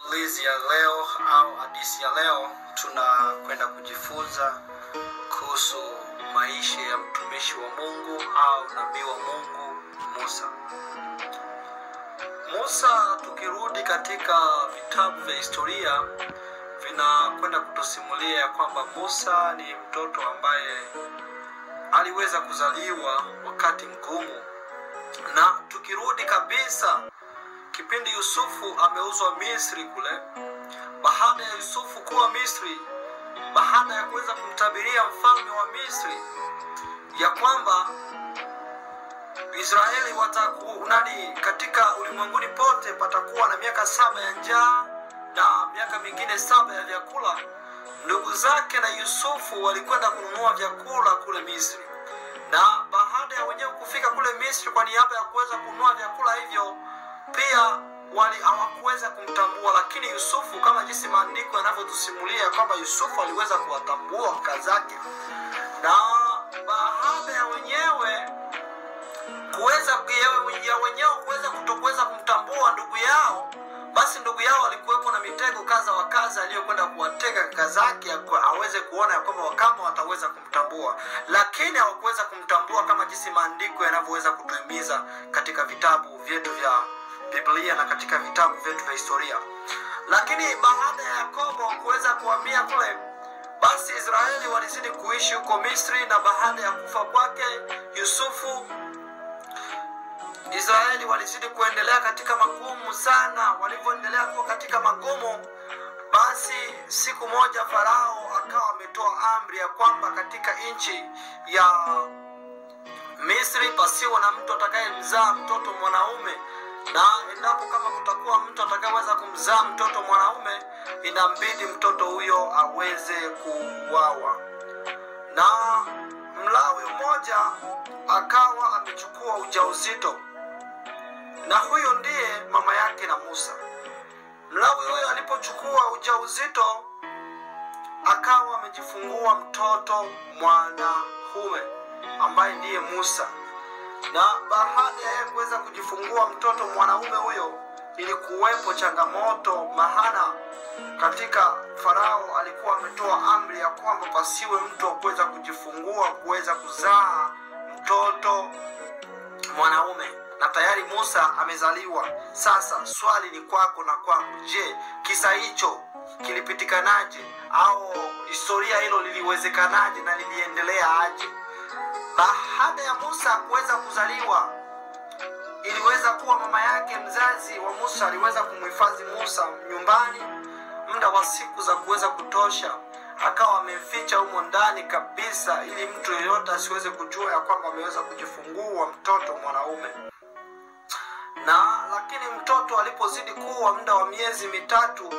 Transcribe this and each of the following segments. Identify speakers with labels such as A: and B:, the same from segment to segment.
A: simulizi ya leo au hadithi ya leo tunakwenda kujifunza kuhusu maisha ya mtumishi wa mungu au nabii wa mungu musa musa tukirudi katika vitabu vya historia vinakwenda kutusimulia ya kwamba musa ni mtoto ambaye aliweza kuzaliwa wakati mgumu na tukirudi kabisa kipindi yusufu ameuzwa misri kule baada ya yusufu kuwa misri baada ya kuweza kumtabiria mfalme wa misri ya kwamba israeli wataku nani katika ulimwenguni pote patakuwa na miaka saba ya njaa na miaka mingine saba ya vyakula ndugu zake na yusufu walikwenda kununua vyakula kule misri na baada ya wenyewe kufika kule misri kwa niaba ya kuweza kununua vyakula hivyo pia wali hawakuweza kumtambua lakini yusufu kama jinsi maandiko yanavyotusimulia kwamba yusufu aliweza kuwatambua kaka zake na baada ya wenyewe kuweza ya wenyewe kuweza kutokuweza kumtambua ndugu yao basi ndugu yao alikuwepo na mitego kaza wa kaza aliyokwenda kuwatega kaka zake aweze kuona ya kwamba kama wataweza kumtambua lakini hawakuweza kumtambua kama jinsi maandiko yanavyoweza kutuhimiza katika vitabu vyetu vya biblia na katika vitabu vyetu vya historia lakini baada ya yakobo kuweza kuhamia kule basi israeli walizidi kuishi huko misri na baada ya kufa kwake yusufu israeli walizidi kuendelea katika magumu sana walivyoendelea kuwa katika magumu basi siku moja farao akawa ametoa amri ya kwamba katika nchi ya misri pasiwe na mtu atakayemzaa mtoto mwanaume na endapo kama kutakuwa mtu atakayeweza kumzaa mtoto mwanaume inambidi mtoto huyo aweze kuuawa na mlawi mmoja akawa amechukua ujauzito na huyo ndiye mama yake na musa mlawi huyo alipochukua ujauzito akawa amejifungua mtoto mwanahume ambaye ndiye musa na baada ya kuweza kujifungua mtoto mwanaume huyo ilikuwepo changamoto mahana katika farao alikuwa ametoa amri ya kwamba pasiwe mtu wa kuweza kujifungua kuweza kuzaa mtoto mwanaume na tayari musa amezaliwa sasa swali ni kwako na kwangu je kisa hicho kilipitikanaje au historia hilo liliwezekanaje na liliendelea aje baada ya musa kuweza kuzaliwa iliweza kuwa mama yake mzazi wa musa aliweza kumhifadhi musa nyumbani muda wa siku za kuweza kutosha akawa amemficha humo ndani kabisa ili mtu yeyote asiweze kujua ya kwamba ameweza kujifungua mtoto mwanaume na lakini mtoto alipozidi kuwa muda wa miezi mitatu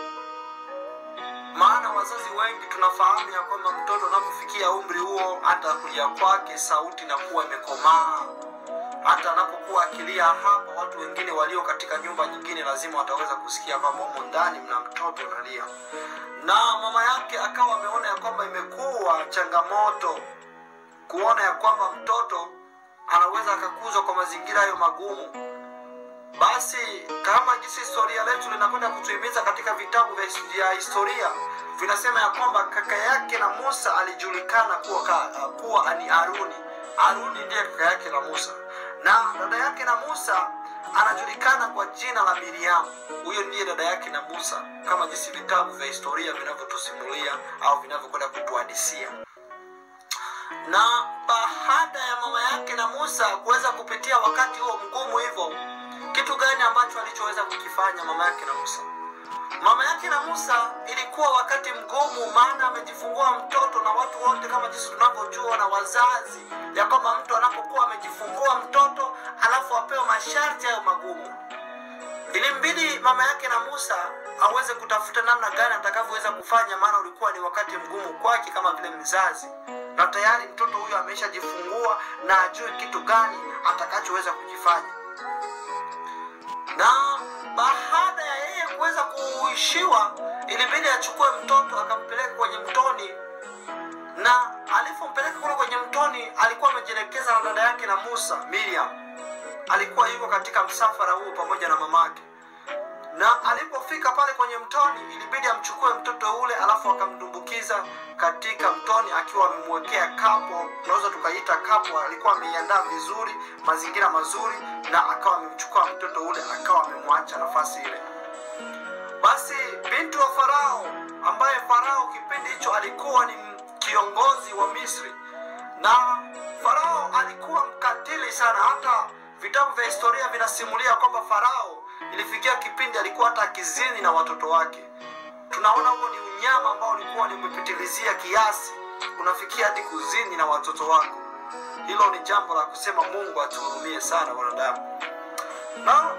A: maana wazazi wengi tunafahamu ya kwamba mtoto anapofikia umri huo hata kuja kwake sauti inakuwa imekomaa hata anapokuwa akilia hapa watu wengine walio katika nyumba nyingine lazima wataweza kusikia kwamba humo ndani mna mtoto unalia na mama yake akawa ameona ya kwamba imekuwa changamoto kuona ya kwamba mtoto anaweza akakuzwa kwa mazingira hayo magumu basi kama jinsi historia letu linakwenda kutuhimiza katika vitabu vya historia vinasema ya kwamba kaka yake na musa alijulikana kuwa, ka, kuwa ni aruni aruni ndiye kaka yake na musa na dada yake na musa anajulikana kwa jina la miriamu huyo ndiye dada yake na musa kama jinsi vitabu vya historia vinavyotusimulia au vinavyokwenda kutuhadisia na baada ya mama yake na musa kuweza kupitia wakati huo mgumu hivyo kitu gani ambacho alichoweza kukifanya mama yake na musa mama yake na musa ilikuwa wakati mgumu maana amejifungua mtoto na watu wote kama jinsi tunavyojua na wazazi ya kwamba mtu anapokuwa amejifungua mtoto alafu apewe masharti hayo magumu ilimbidi mama yake na musa aweze kutafuta namna gani atakavyoweza kufanya maana ulikuwa ni wakati mgumu kwake kama vile mzazi na tayari mtoto huyo ameshajifungua na ajue kitu gani atakachoweza kukifanya na baada ya yeye kuweza kuishiwa ilibidi achukue mtoto akampeleka kwenye mtoni na alipompeleka kule kwenye mtoni alikuwa amejielekeza na dada yake na musa miriam alikuwa yuko katika msafara huo pamoja na mamake na alipofika pale kwenye mtoni mtoni ilibidi amchukue mtoto ule alafu akamdumbukiza katika mtoni akiwa amemwekea kapo unaweza tukaita kapo alikuwa ameiandaa vizuri mazingira mazuri na akawa amemchukua mtoto ule akawa amemwacha nafasi ile basi binti wa farao ambaye farao kipindi hicho alikuwa ni kiongozi wa misri na farao alikuwa mkatili sana hata vitabu vya historia vinasimulia kwamba farao ilifikia kipindi alikuwa hata akizini na watoto wake tunaona huo ni unyama ambao ulikuwa ni umepitilizia kiasi unafikia hadi kuzini na watoto wako hilo ni jambo la kusema mungu atuhurumie sana wanadamu na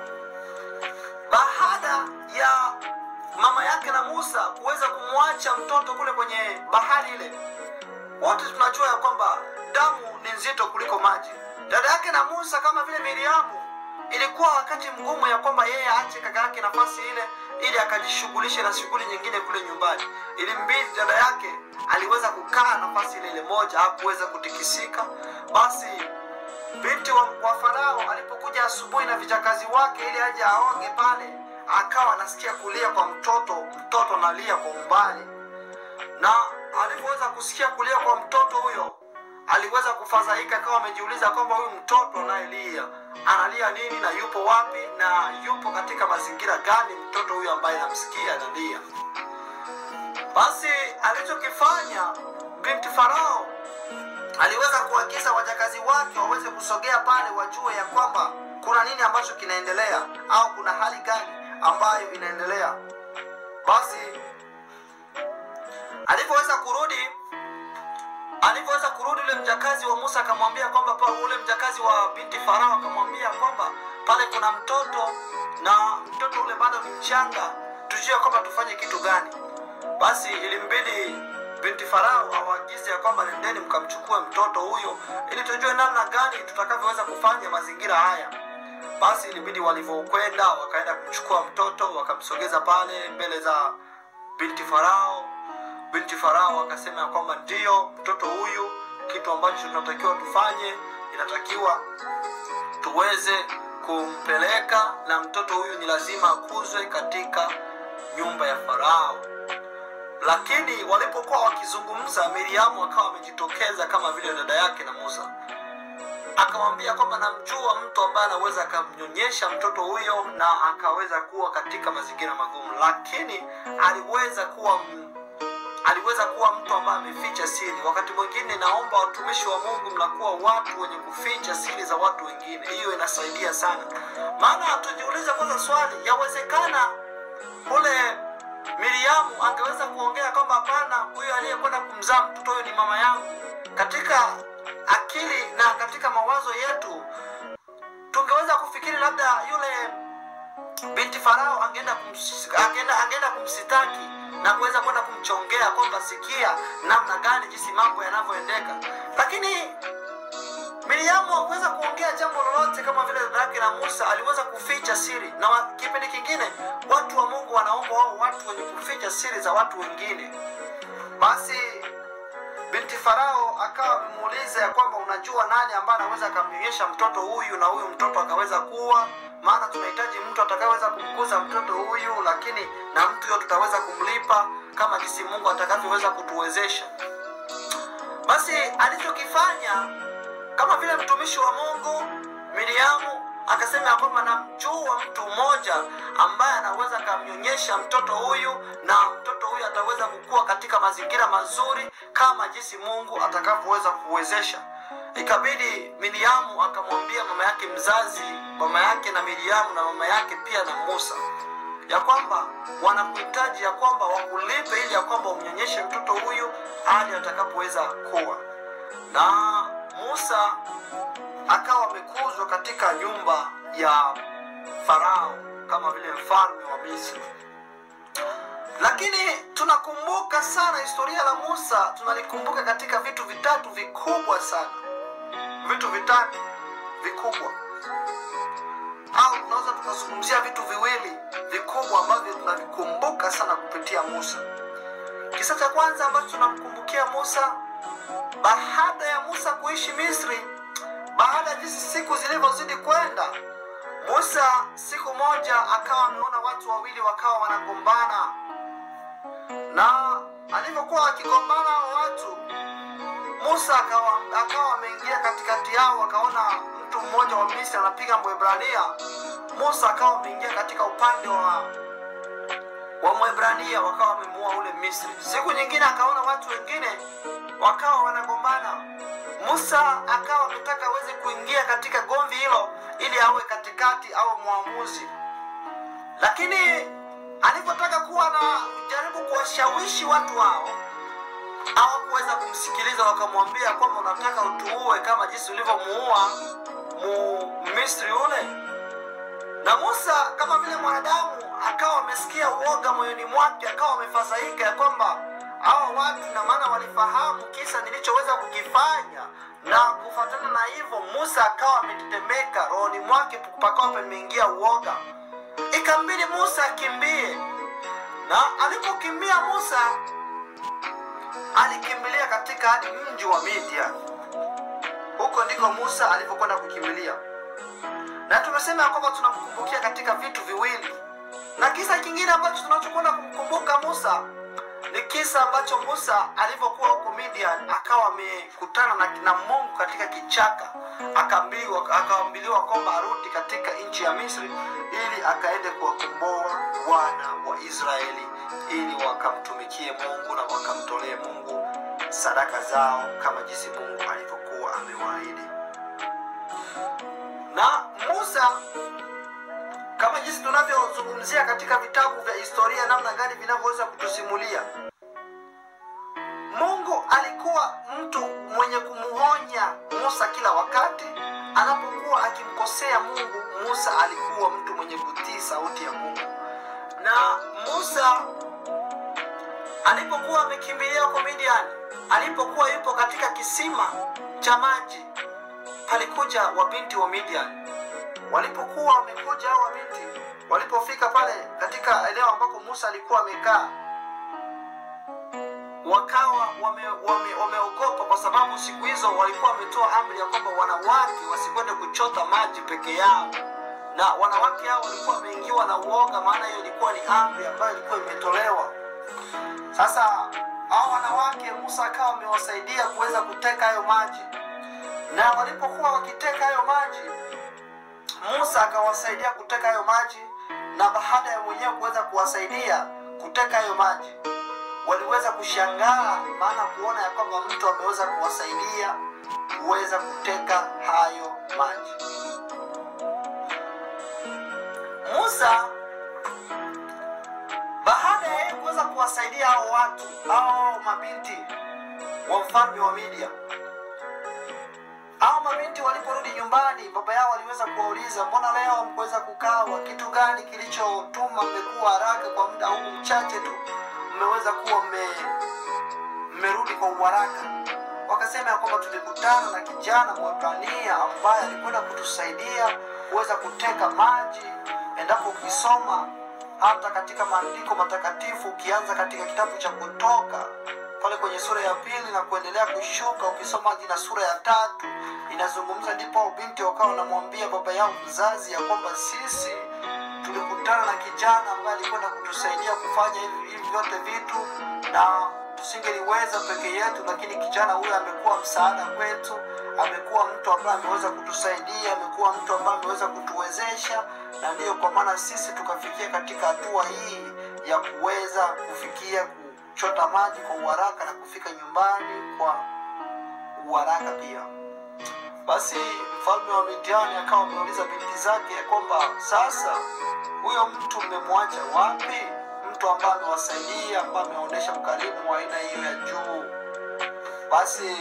A: baada ya mama yake na musa kuweza kumwacha mtoto kule kwenye bahari ile wote tunajua ya kwamba damu ni nzito kuliko maji dada yake na musa kama vile miriamu ilikuwa wakati mgumu ya kwamba yeye aache kaka yake nafasi ile ili akajishughulishe na shughuli nyingine kule nyumbani ilimbidi dada yake aliweza kukaa nafasi ile ile moja hakuweza kutikisika basi binti wa, wa farao alipokuja asubuhi na vijakazi wake ili aje aoge pale akawa anasikia kulia kwa mtoto mtoto analia kwa umbali na alivyoweza kusikia kulia kwa mtoto huyo aliweza kufadhaika akawa amejiuliza kwamba huyu mtoto anayelia analia nini na yupo wapi na yupo katika mazingira gani mtoto huyu ambaye namsikia analia basi alichokifanya binti farao aliweza kuagiza wajakazi wake waweze kusogea pale wajue ya kwamba kuna nini ambacho kinaendelea au kuna hali gani ambayo inaendelea basi alivyoweza kurudi alivyoweza kurudi ule mjakazi wa musa akamwambia kwamba pa ule mjakazi wa binti farao akamwambia kwamba pale kuna mtoto na mtoto ule bado ni mchanga tujue kwamba tufanye kitu gani basi ilimbidi binti farao awaagize ya kwamba nendeni mkamchukue mtoto huyo ili tujue namna gani tutakavyoweza kufanya mazingira haya basi ilibidi walivyokwenda wakaenda kumchukua mtoto wakamsogeza pale mbele za binti farao binti farao akasema ya kwamba ndiyo mtoto huyu kitu ambacho tunatakiwa tufanye inatakiwa tuweze kumpeleka na mtoto huyu ni lazima akuzwe katika nyumba ya farao lakini walipokuwa wakizungumza miriamu akawa amejitokeza kama vile dada yake na musa akamwambia kwamba namjua mtu ambaye anaweza akamnyonyesha mtoto huyo na akaweza kuwa katika mazingira magumu lakini aliweza kuwa m- aliweza kuwa mtu ambaye ameficha siri wakati mwingine naomba watumishi wa mungu mnakuwa watu wenye kuficha siri za watu wengine hiyo inasaidia sana maana tujiulize kwanza swali yawezekana kule miriamu angeweza kuongea kwamba hapana huyo aliyekwenda kumzaa mtoto huyo ni mama yangu katika akili na katika mawazo yetu tungeweza kufikiri labda yule binti farao angeenda kums, angeenda, angeenda kumsitaki na kuweza kwenda kumchongea kwamba sikia namna gani jinsi mambo yanavyoendeka lakini miriamu hakuweza kuongea jambo lolote kama vile dada yake na musa aliweza kuficha siri na wa- kipindi kingine watu wa mungu wanaomba wao watu wenye kuficha siri za watu wengine basi binti farao akawa amemuuliza ya kwamba unajua nani ambaye anaweza akamnyonyesha mtoto huyu na huyu mtoto akaweza kuwa maana tunahitaji mtu atakayeweza kumkuza mtoto huyu lakini na mtu huyo tutaweza kumlipa kama jinsi mungu atakavyoweza kutuwezesha basi alichokifanya kama vile mtumishi wa mungu miriamu akasema ya kwamba namjua mtu mmoja ambaye anaweza akamnyonyesha mtoto huyu na mtoto huyu ataweza kukua katika mazingira mazuri kama jinsi mungu atakavyoweza kuwezesha ikabidi miriamu akamwambia mama yake mzazi mama yake na miriamu na mama yake pia na musa ya kwamba wanakuhitaji ya kwamba wakulipe ili ya kwamba umnyonyeshe mtoto huyu hadi atakapoweza kuwa na musa akawa amekuzwa katika nyumba ya farao kama vile mfalme wa misri lakini tunakumbuka sana historia la musa tunalikumbuka katika vitu vitatu vikubwa sana vitu vitatu vikubwa au tunaweza tukazungumzia vitu viwili vikubwa ambavyo tunavikumbuka sana kupitia musa kisa cha kwanza ambacho tunamkumbukia musa baada ya musa kuishi misri baada ya jinsi siku zilivyozidi kwenda musa siku moja akawa ameona watu wawili wakawa wanagombana walipokuwa wakigombana hao watu musa akawa akawa ameingia katikati yao akaona mtu mmoja wa misri anapiga mwebrania musa akawa ameingia katika upande wa wa mwebrania wakawa wamemuua ule misri siku nyingine akaona watu wengine wakawa wanagombana musa akawa ametaka aweze kuingia katika gomvi hilo ili awe katikati au mwamuzi lakini alipotaka kuwa na jaribu kuwashawishi watu hao hawakuweza kumsikiliza wakamwambia kwamba unataka utuue kama jinsi ulivyomuua mu misri ule na musa kama vile mwanadamu akawa amesikia uoga moyoni mwake akawa amefadhaika ya kwamba hawa watu na maana walifahamu kisa nilichoweza kukifanya na kufuatana na hivyo musa akawa ametetemeka rohoni mwake pakawa pameingia uoga ikambidi musa akimbie na alipokimbia musa alikimbilia katika hadi mji wa midian huko ndiko musa alivyokwenda kukimbilia na tumesema ya kwamba tunamkumbukia katika vitu viwili na kisa kingine ambacho tunachokwenda kumkumbuka musa ni kisa ambacho musa alivyokuwa huko midian akawa amekutana na, na mungu katika kichaka akaambiwa akaambiliwa kwamba arudi katika nchi ya misri ili akaende kuwakomboa wana wa israeli ili wakamtumikie mungu na wakamtolee mungu sadaka zao kama jinsi mungu alivyokuwa amewaahidi na musa kama jinsi tunavyozungumzia katika vitabu vya historia namna gani vinavyoweza kutusimulia mungu alikuwa mtu mwenye kumuonya musa kila wakati anapokuwa akimkosea mungu musa alikuwa mtu mwenye kutii sauti ya mungu na musa alipokuwa amekimbilia huko midiani alipokuwa yupo katika kisima cha maji palikuja wabinti wa midian walipokuwa wamekuja hao wabinti walipofika pale katika eneo ambako musa alikuwa amekaa wakawa wameogopa wame, wame kwa sababu siku hizo walikuwa wametoa amri ya kwamba wanawake wasikwende kuchota maji peke yao na wanawake hao walikuwa wameingiwa na uoga maana hiyo ilikuwa ni amri ambayo ilikuwa imetolewa sasa hao wanawake musa akawa amewasaidia kuweza kuteka hayo maji na walipokuwa wakiteka hayo maji musa akawasaidia kuteka hayo maji na baada ya mwenyewe kuweza kuwasaidia kuteka hayo maji waliweza kushangaa maana kuona ya kwamba mtu ameweza kuwasaidia kuweza kuteka hayo maji musa baada ya yeye kuweza kuwasaidia hao watu hao mabinti wa mfalme wa midia hao mabinti waliporudi nyumbani baba yao waliweza kuwauliza mbona leo mkuweza kukawa kitu gani kilichotuma mmekuwa haraka kwa muda huu mchache tu mmeweza kuwa mmerudi kwa uharaka wakasema ya kwamba tulikutana na kijana mwabrania ambaye alikwenda kutusaidia kuweza kuteka maji endapo ukisoma hata katika maandiko matakatifu ukianza katika kitabu cha kutoka pale kwenye sura ya pili na kuendelea kushuka ukisoma hadi na sura ya tatu inazungumza ndipo binti wakawa wanamwambia baba yao mzazi ya kwamba sisi tulikutana na kijana ambaye alikwenda kutusaidia kufanya hivi hivi vyote vitu na tusingeliweza peke yetu lakini kijana huyo amekuwa msaada kwetu amekuwa mtu ambaye ameweza kutusaidia amekuwa mtu ambaye ameweza kutuwezesha na ndiyo kwa maana sisi tukafikia katika hatua hii ya kuweza kufikia kuchota maji kwa uharaka na kufika nyumbani kwa uharaka pia basi mfalme wa midiani akawa ameuliza binti zake ya kwamba sasa huyo mtu mmemwacha wapi mtu ambaye amewasaidia ambaye ameonyesha ukarimu wa aina hiyo ya juu basi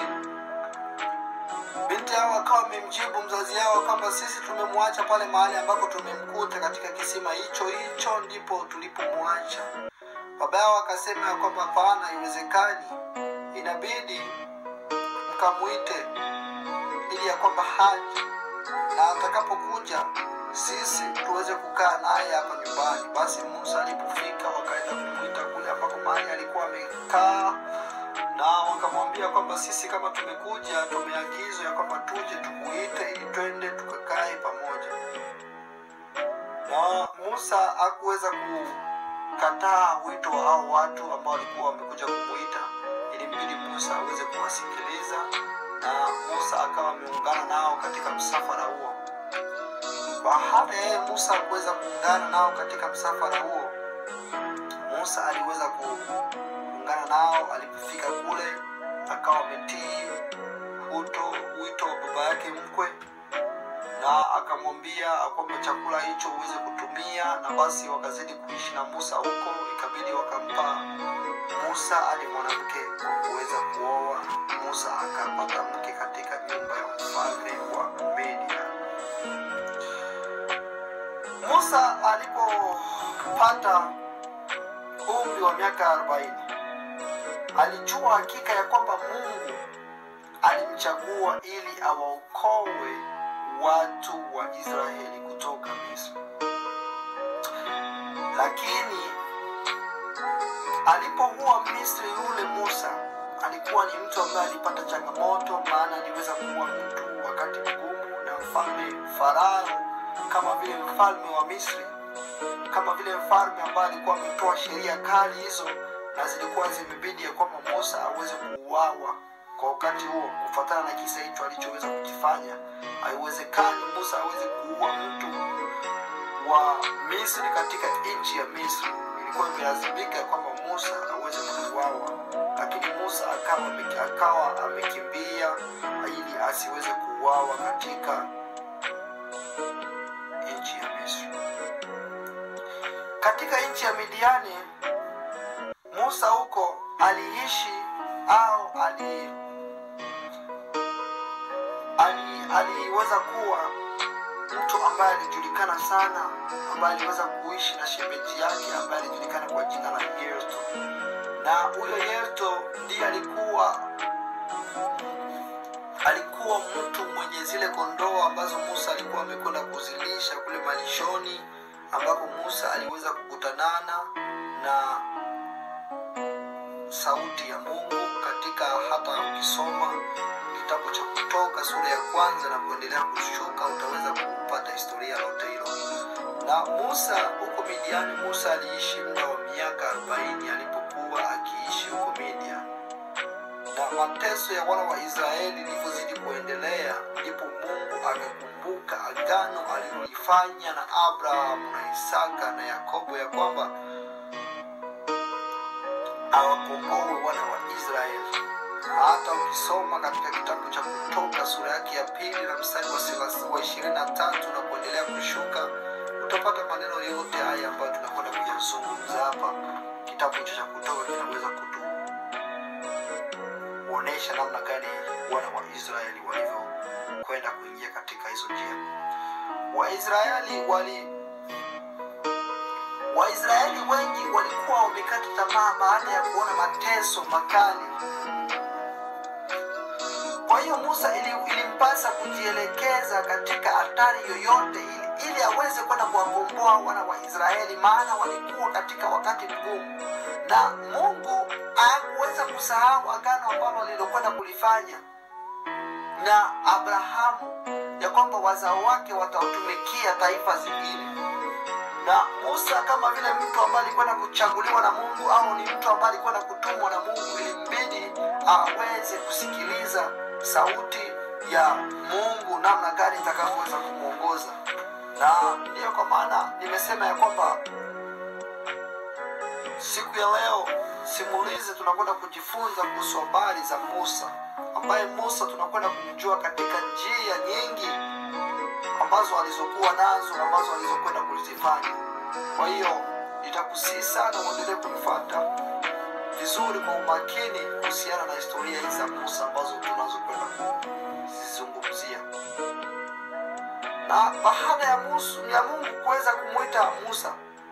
A: binti yao akawa amemjibu mzazi yao kwamba sisi tumemwacha pale mahali ambako tumemkuta katika kisima hicho hicho ndipo tulipomwacha baba yao akasema ya kwamba hapana haiwezekani inabidi mkamwite ili ya kwamba haji na atakapokuja sisi tuweze kukaa naye hapa nyumbani basi musa alipofika wakaenda kumwita kule ambako mahali alikuwa amekaa na wakamwambia kwamba sisi kama tumekuja tumeagizwa ya kwamba tuje tukuite ili twende tukakae pamoja na musa hakuweza kukataa wito wa hao watu ambao walikuwa wamekuja kumwita ilibidi musa aweze kuwasikiliza na musa akawa ameungana nao katika msafara huo baada ya yeye musa kuweza kuungana nao katika msafara huo musa aliweza kuungana nao alipofika kule akawa ametii wito wito wa baba yake mkwe na akamwambia kwamba chakula hicho uweze kutumia na basi wakazidi kuishi na musa huko ikabidi wakampa musa hadi mwanamke kwa kuweza kuoa musa akapata mke katika nyumba ya mfalme wa media musa alipopata umri wa miaka arobaini alijua hakika ya kwamba mungu alimchagua ili awaokoe watu wa israeli kutoka misri lakini alipokuwa misri yule musa alikuwa ni mtu ambaye alipata changamoto maana aliweza kuwa mtu wakati mgumu na mfalme farao kama vile mfalme wa misri kama vile mfalme ambaye alikuwa ametoa sheria kali hizo na zilikuwa zimebidi ya kwamba musa aweze kuuawa kwa wakati huo kufuatana na kisa hicho alichoweza kukifanya haiwezekani musa aweze kuua mtu wa misri katika nchi ya misri ilikuwa imelazimika kwamba musa aweze kuuawa lakini musa akawa, ame- akawa amekimbia ili asiweze kuuawa katika nchi ya misri katika nchi ya midiani musa huko aliishi au ali ali aliweza kuwa mtu ambaye alijulikana sana ambaye aliweza kuishi na shemeji yake ambaye alijulikana kwa jina la yerto na huyo yerto ndiye alikuwa alikuwa mtu mwenye zile kondoo ambazo musa alikuwa amekwenda kuzilisha kule malishoni ambapo musa aliweza kukutanana na sauti ya mungu katika hata ukisoma kitabu cha kutoka sura ya kwanza na kuendelea kushuka utaweza kupata historia lote hilo na musa huko midiani musa aliishi muda wa miaka arobaini alipokuwa akiishi huko midian na mateso ya wana wa israeli ilivyozidi kuendelea ndipo mungu akakumbuka agano alilolifanya na abrahamu na isaka na yakobo ya kwamba awakomboe wana wa israeli hata ukisoma katika kitabu cha kutoka sura yake ya pili na mstari wa thelathini- wa ishirini na tatu na kuendelea kushuka utapata maneno yote haya ambayo tunakwenda kuyazungumza hapa kitabu hicho cha kutoka kinaweza kutuonyesha namna gani wana wa israeli walivyokwenda kuingia katika hizo njia waisraeli wali waisraeli wengi walikuwa wamekata tamaa baada ya kuona mateso makali kwa hiyo musa ili, ilimpasa kujielekeza katika hatari yoyote ili, ili aweze kwenda kuwakomboa wana wa israeli maana walikuwa katika wakati mgumu na mungu hakuweza kusahau agano ambalo lilokwenda kulifanya na abrahamu ya kwamba wazao wake watatumikia taifa zingine na musa kama vile mtu ambaye alikwenda kuchaguliwa na mungu au ni mtu ambaye alikwenda kutumwa na mungu ilimbidi aweze kusikiliza sauti ya mungu namna gani itakavyoweza kumwongoza na ndiyo kwa maana nimesema ya kwamba siku ya leo simulizi tunakwenda kujifunza kuhusu habari za musa ambaye musa tunakwenda kumjua katika njia nyingi ambazo alizokuwa nazo ambazo alizokwenda kuzifanya kwa hiyo nitakusii sana uendelee kunifata vizuri kwa umakini kuhusiana na historia hizi za musa ambazo tunazokwenda kuzizungumzia na baada ya, musu, ya mungu kuweza kumwita musa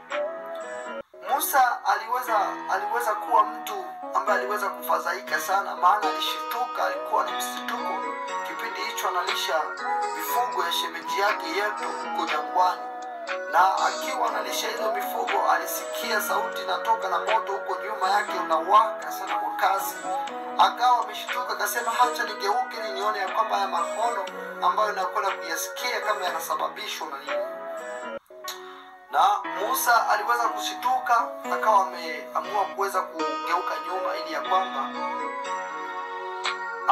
A: musa aliweza aliweza kuwa mtu ambaye aliweza kufadhaika sana maana alishituka alikuwa ni msituko kipindi hicho analisha mifugo ya shemeji yake yetu huko jangwani na akiwa analisha hizo mifugo alisikia sauti inatoka na moto huko nyuma yake unawaka sana kwa kasi akawa ameshtuka akasema hacha nigeuke ili nione ya kwamba haya mahono ambayo nakwenda kuyasikia kama yanasababishwa na nini na musa aliweza kushituka akawa ameamua kuweza kugeuka nyuma ili ya kwamba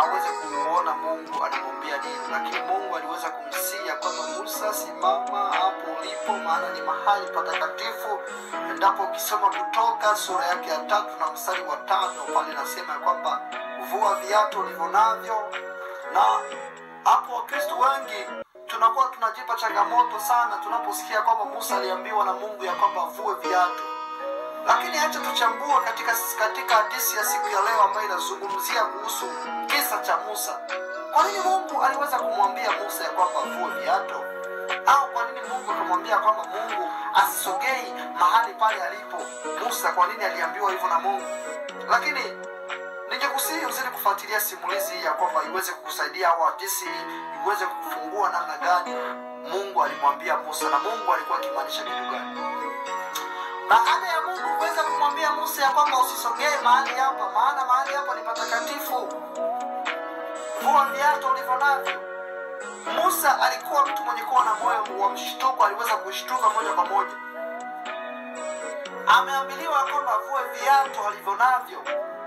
A: aweze kumuona Mungu anamwambia nini, lakini Mungu aliweza kumsia kwamba Musa, simama hapo ulipo, maana ni mahali patakatifu. Endapo ukisoma Kutoka sura yake ya tatu na mstari wa tano pale inasema ya kwamba vua viatu ulivyo navyo, na hapo Wakristo wengi tunakuwa tunajipa changamoto sana tunaposikia kwamba Musa aliambiwa na Mungu ya kwamba avue viatu lakini acha tuchambue katika katika hadithi ya siku ya leo ambayo inazungumzia kuhusu kisa cha Musa. Kwa nini Mungu aliweza kumwambia Musa ya kwamba avue viatu? Au kwa nini Mungu akamwambia kwamba Mungu asisogei mahali pale alipo Musa? Kwa nini aliambiwa hivyo na Mungu? Lakini ningekusihi uzidi kufuatilia simulizi hii ya kwamba iweze kukusaidia au hadithi hii iweze kufungua namna gani Mungu alimwambia Musa na Mungu alikuwa akimaanisha kitu gani baada ya Mungu kuweza kumwambia Musa ya kwamba usisogee mahali hapa, maana mahali hapa ni patakatifu, vua viatu ulivyo navyo. Musa alikuwa mtu mwenye kuwa na moyo wa mshtuko, aliweza kushtuka moja kwa moja. Ameambiliwa ya kwamba avue viatu alivyo navyo.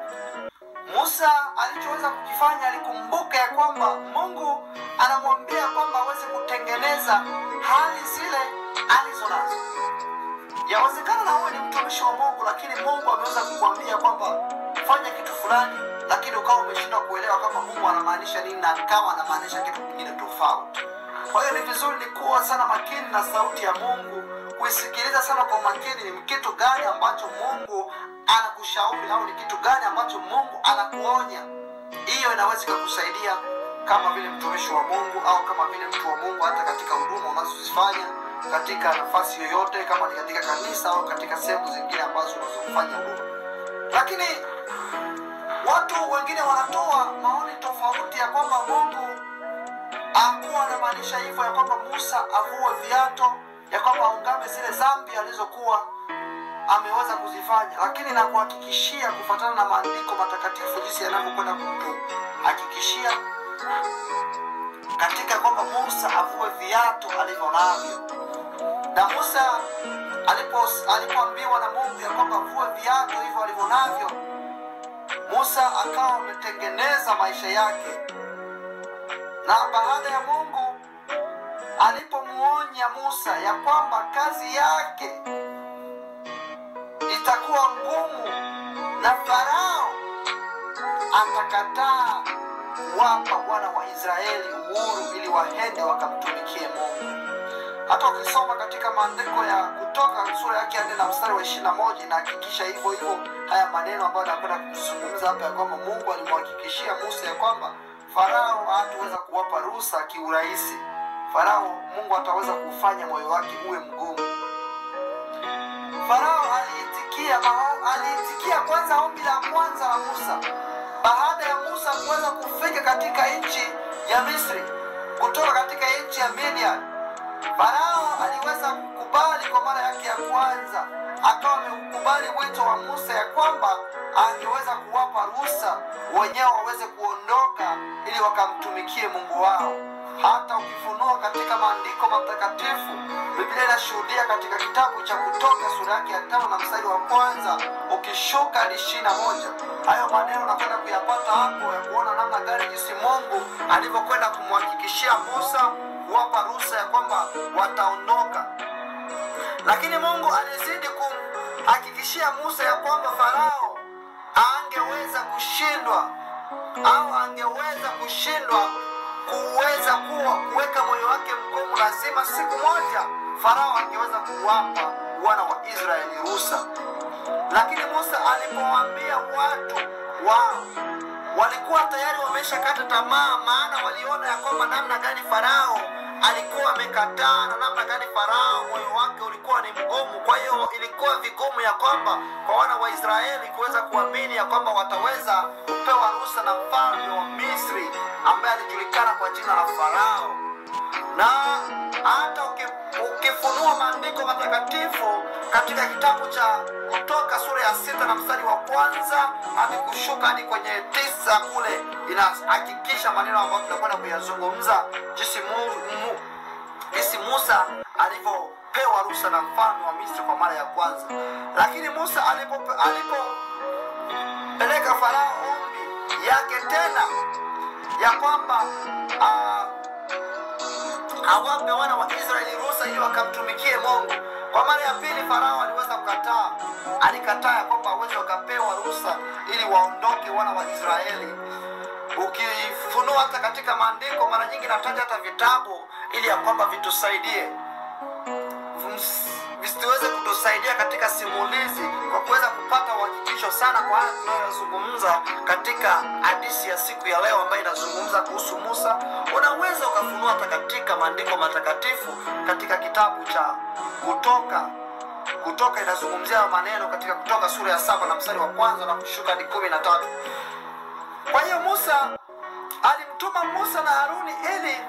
A: Musa alichoweza kukifanya, alikumbuka ya kwamba Mungu anamwambia kwamba aweze kutengeneza hali zile alizo nazo. Yawezekana na wewe ni mtumishi wa Mungu, lakini Mungu ameweza kukwambia kwamba fanya kitu fulani, lakini ukawa umeshindwa kuelewa kama Mungu anamaanisha nini na kama anamaanisha kitu kingine tofauti. Kwa hiyo ni vizuri ni kuwa sana makini na sauti ya Mungu, kuisikiliza sana kwa makini, ni kitu gani ambacho Mungu anakushauri au ni kitu gani ambacho Mungu anakuonya. Hiyo inaweza ikakusaidia kama vile mtumishi wa Mungu au kama vile mtu wa Mungu, hata katika huduma unazozifanya katika nafasi yoyote, kama ni katika kanisa au katika sehemu zingine ambazo unazofanya huduma. Lakini watu wengine wanatoa maoni tofauti ya kwamba Mungu akuwa anamaanisha hivyo, ya kwamba Musa avue viato, ya kwamba aungame zile dhambi alizokuwa ameweza kuzifanya, lakini na kuhakikishia kufuatana na maandiko matakatifu jinsi yanavyokwenda kutuhakikishia katika kwamba Musa avue viatu alivyo navyo na Musa alipo alipoambiwa na Mungu ya kwamba vua viatu hivyo alivyo navyo, Musa akawa ametengeneza maisha yake, na baada ya Mungu alipomuonya Musa ya kwamba kazi yake itakuwa ngumu na Farao atakataa kuwapa wana wa Israeli uhuru ili waende wakamtumikie Mungu hata ukisoma katika maandiko ya kutoka sura yake ya nne na mstari wa ishirini na moja inahakikisha hivyo hivyo haya maneno ambayo nakwenda kuzungumza hapa ya kwamba mungu alimhakikishia musa ya kwamba farao hataweza kuwapa ruhusa kiurahisi farao mungu ataweza kufanya moyo wake uwe mgumu farao aliitikia mao- aliitikia kwanza ombi la kwanza la musa baada ya musa kuweza kufika katika nchi ya misri kutoka katika nchi ya midian Farao aliweza kukubali kwa mara yake ya kwanza, akawa ameukubali wito wa Musa ya kwamba angeweza kuwapa ruhusa wenyewe waweze kuondoka ili wakamtumikie Mungu wao. Hata ukifunua katika maandiko matakatifu, Biblia inashuhudia katika kitabu cha Kutoka sura yake ya tano na mstari wa kwanza ukishuka hadi ishirini na moja hayo maneno nakwenda kuyapata hapo ya kuona namna gani jinsi Mungu alivyokwenda kumhakikishia Musa kuwapa ruhusa ya kwamba wataondoka lakini mungu alizidi kumhakikishia musa ya kwamba farao angeweza kushindwa au angeweza kushindwa kuweza kuwa kuweka moyo wake mgumu lazima siku moja farao angeweza kuwapa wana wa israeli ruhusa lakini musa alipowaambia watu wao walikuwa tayari wameshakata tamaa maana waliona ya kwamba namna gani farao alikuwa amekataa na namna gani farao moyo wake ulikuwa ni mgumu kwa hiyo ilikuwa vigumu ya kwamba kwa wana wa israeli kuweza kuamini ya kwamba wataweza kupewa ruhusa na mfalme wa misri ambaye alijulikana kwa jina la farao na hata uki- ukifunua maandiko matakatifu katika kitabu cha kutoka sura ya sita na mstari wa kwanza hadi kushuka hadi kwenye tisa kule inahakikisha maneno ambayo tunakwenda kuyazungumza jinsi mu, mu, jinsi musa alivyopewa ruhusa na mfalme wa misri kwa mara ya kwanza lakini musa alipo alipopeleka farao ombi yake tena ya kwamba uh, awape wana wa Israeli ruhusa ili wakamtumikie Mungu. Kwa mara ya pili Farao aliweza kukataa, alikataa ya kwamba waweze wakapewa ruhusa ili waondoke wana wa Israeli. Ukifunua hata katika maandiko, mara nyingi nataja hata vitabu ili ya kwamba vitusaidie visiweze kutusaidia katika simulizi kwa kuweza kupata uhakikisho sana kwa haya tunayozungumza katika hadithi ya siku ya leo ambayo inazungumza kuhusu Musa. Unaweza ukafunua hata katika maandiko matakatifu katika kitabu cha Kutoka. Kutoka inazungumzia maneno katika Kutoka sura ya saba na mstari wa kwanza na kushuka hadi kumi na tatu. Kwa hiyo Musa alimtuma Musa na Haruni ili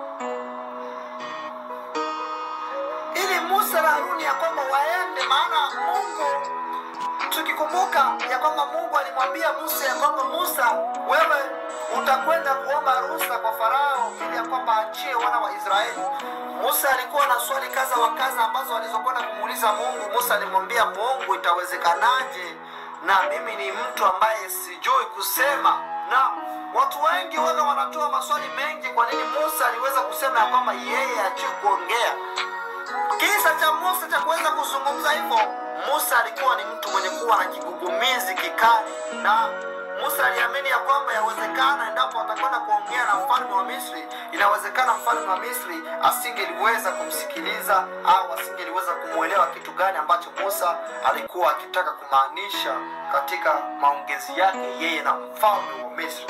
A: ili Musa na Haruni ya kwamba waende, maana Mungu tukikumbuka ya kwamba Mungu alimwambia Musa ya kwamba Musa, wewe utakwenda kuomba ruhusa kwa Farao ili ya kwamba achie wana wa Israeli. Musa alikuwa na swali kaza wa kaza ambazo alizokwenda kumuuliza Mungu. Musa alimwambia Mungu, itawezekanaje na mimi ni mtu ambaye sijui kusema? Na watu wengi waga wanatoa maswali mengi, kwa nini Musa aliweza kusema ya kwamba yeye hajui kuongea Kisa cha Musa cha kuweza kuzungumza hivyo, Musa alikuwa ni mtu mwenye kuwa na kigugumizi kikali, na Musa aliamini ya kwamba yawezekana endapo atakwenda kuongea na mfalme wa Misri, inawezekana mfalme wa Misri asingeliweza kumsikiliza au asingeliweza kumwelewa kitu gani ambacho Musa alikuwa akitaka kumaanisha katika maongezi yake yeye na mfalme wa Misri.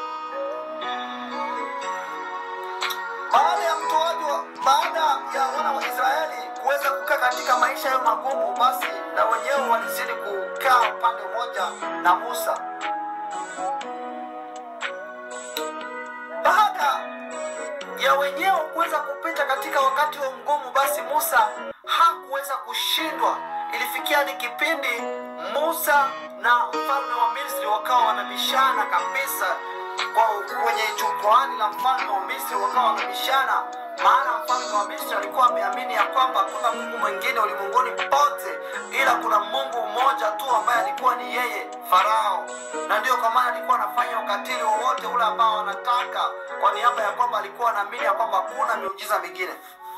A: baada ya mtoaji wa baada ya wana wa Israeli kuweza kukaa katika maisha yao magumu, basi na wenyewe walizidi kukaa upande mmoja na Musa. Baada ya wenyewe kuweza kupita katika wakati wa mgumu, basi Musa hakuweza kushindwa. Ilifikia ni kipindi Musa na mfalme wa Misri wakawa wanabishana kabisa kwa kwenye jukwaani la mfalme wa Misri wakawa wanabishana, maana mfalme wa Misri alikuwa ameamini ya kwamba hakuna Mungu mwingine ulimwenguni pote ila kuna Mungu mmoja tu ambaye alikuwa ni yeye Farao, na ndiyo kwa maana alikuwa anafanya ukatili wowote ule ambao anataka, kwa niaba ya kwamba alikuwa anaamini ya kwamba hakuna miujiza mingine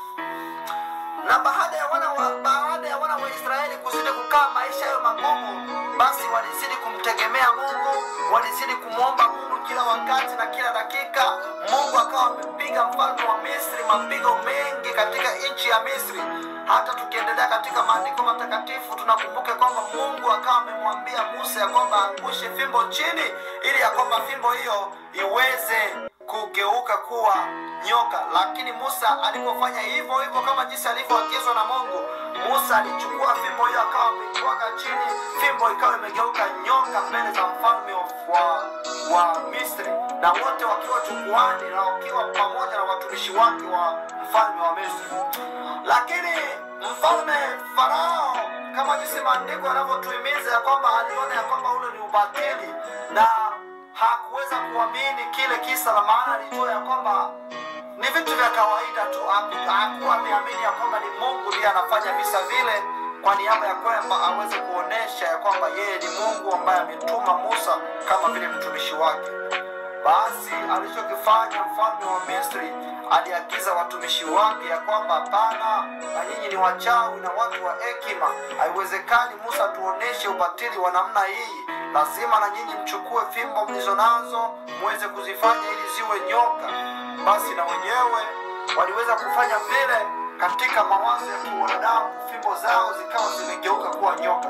A: na baada ya wana wa, baada ya wana wa Israeli kuzidi kukaa maisha hayo magumu, basi walizidi kumtegemea Mungu, walizidi kumwomba Mungu kila wakati na kila dakika. Mungu akawa amepiga mfalme wa Misri mapigo mengi katika nchi ya Misri. Hata tukiendelea katika maandiko matakatifu tunakumbuka kwamba Mungu akawa amemwambia Musa ya kwamba angushe fimbo chini, ili ya kwamba fimbo hiyo iweze kugeuka kuwa nyoka. Lakini Musa alipofanya hivyo hivyo kama jinsi alivyoagizwa na Mungu, Musa alichukua fimbo hiyo akawa ameitwaga chini, fimbo ikawa imegeuka nyoka mbele za mfalme wa, wa Misri, na wote wakiwa jukwani na wakiwa pamoja na watumishi wake wa mfalme wa Misri. Lakini mfalme Farao, kama jinsi maandiko yanavyotuhimiza ya kwamba aliona ya kwamba ule ni ubatili na hakuweza kuamini kile kisa, la maana alijua ya kwamba ni vitu vya kawaida tu. Haku- Hakuwa ameamini ya kwamba ni Mungu ndiye anafanya visa vile kwa niaba ya kwamba aweze kuonesha ya kwamba yeye ni Mungu ambaye ametuma Musa kama vile mtumishi wake. Basi alichokifanya mfalme wa Misri aliagiza watumishi wake ya kwamba hapana, na nyinyi ni wachawi na watu wa hekima, haiwezekani Musa tuoneshe ubatili wa namna hii. Lazima na nyinyi mchukue fimbo mlizo nazo muweze kuzifanya ili ziwe nyoka. Basi na wenyewe waliweza kufanya vile katika mawazo ya kiwanadamu, fimbo zao zikawa zimegeuka kuwa nyoka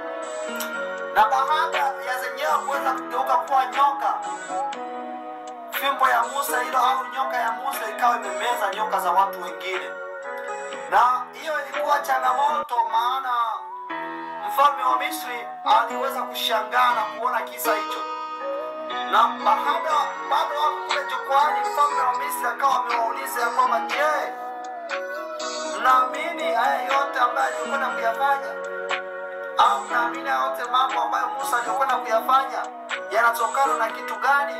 A: na baada ya zenyewe kuweza kugeuka kuwa nyoka, fimbo ya Musa hilo au nyoka ya Musa ikawa imemeza nyoka za watu wengine, na hiyo ilikuwa changamoto, maana mfalme wa Misri aliweza kushangaa na kuona kisa hicho, na baada bado wako kule jukwani, mfalme wa Misri akawa amewauliza ya kwamba je, mnaamini haya yote ambayo aliyokwenda kuyafanya au mnaamini haya yote mambo ambayo Musa aliyokwenda kuyafanya yanatokana na kitu gani?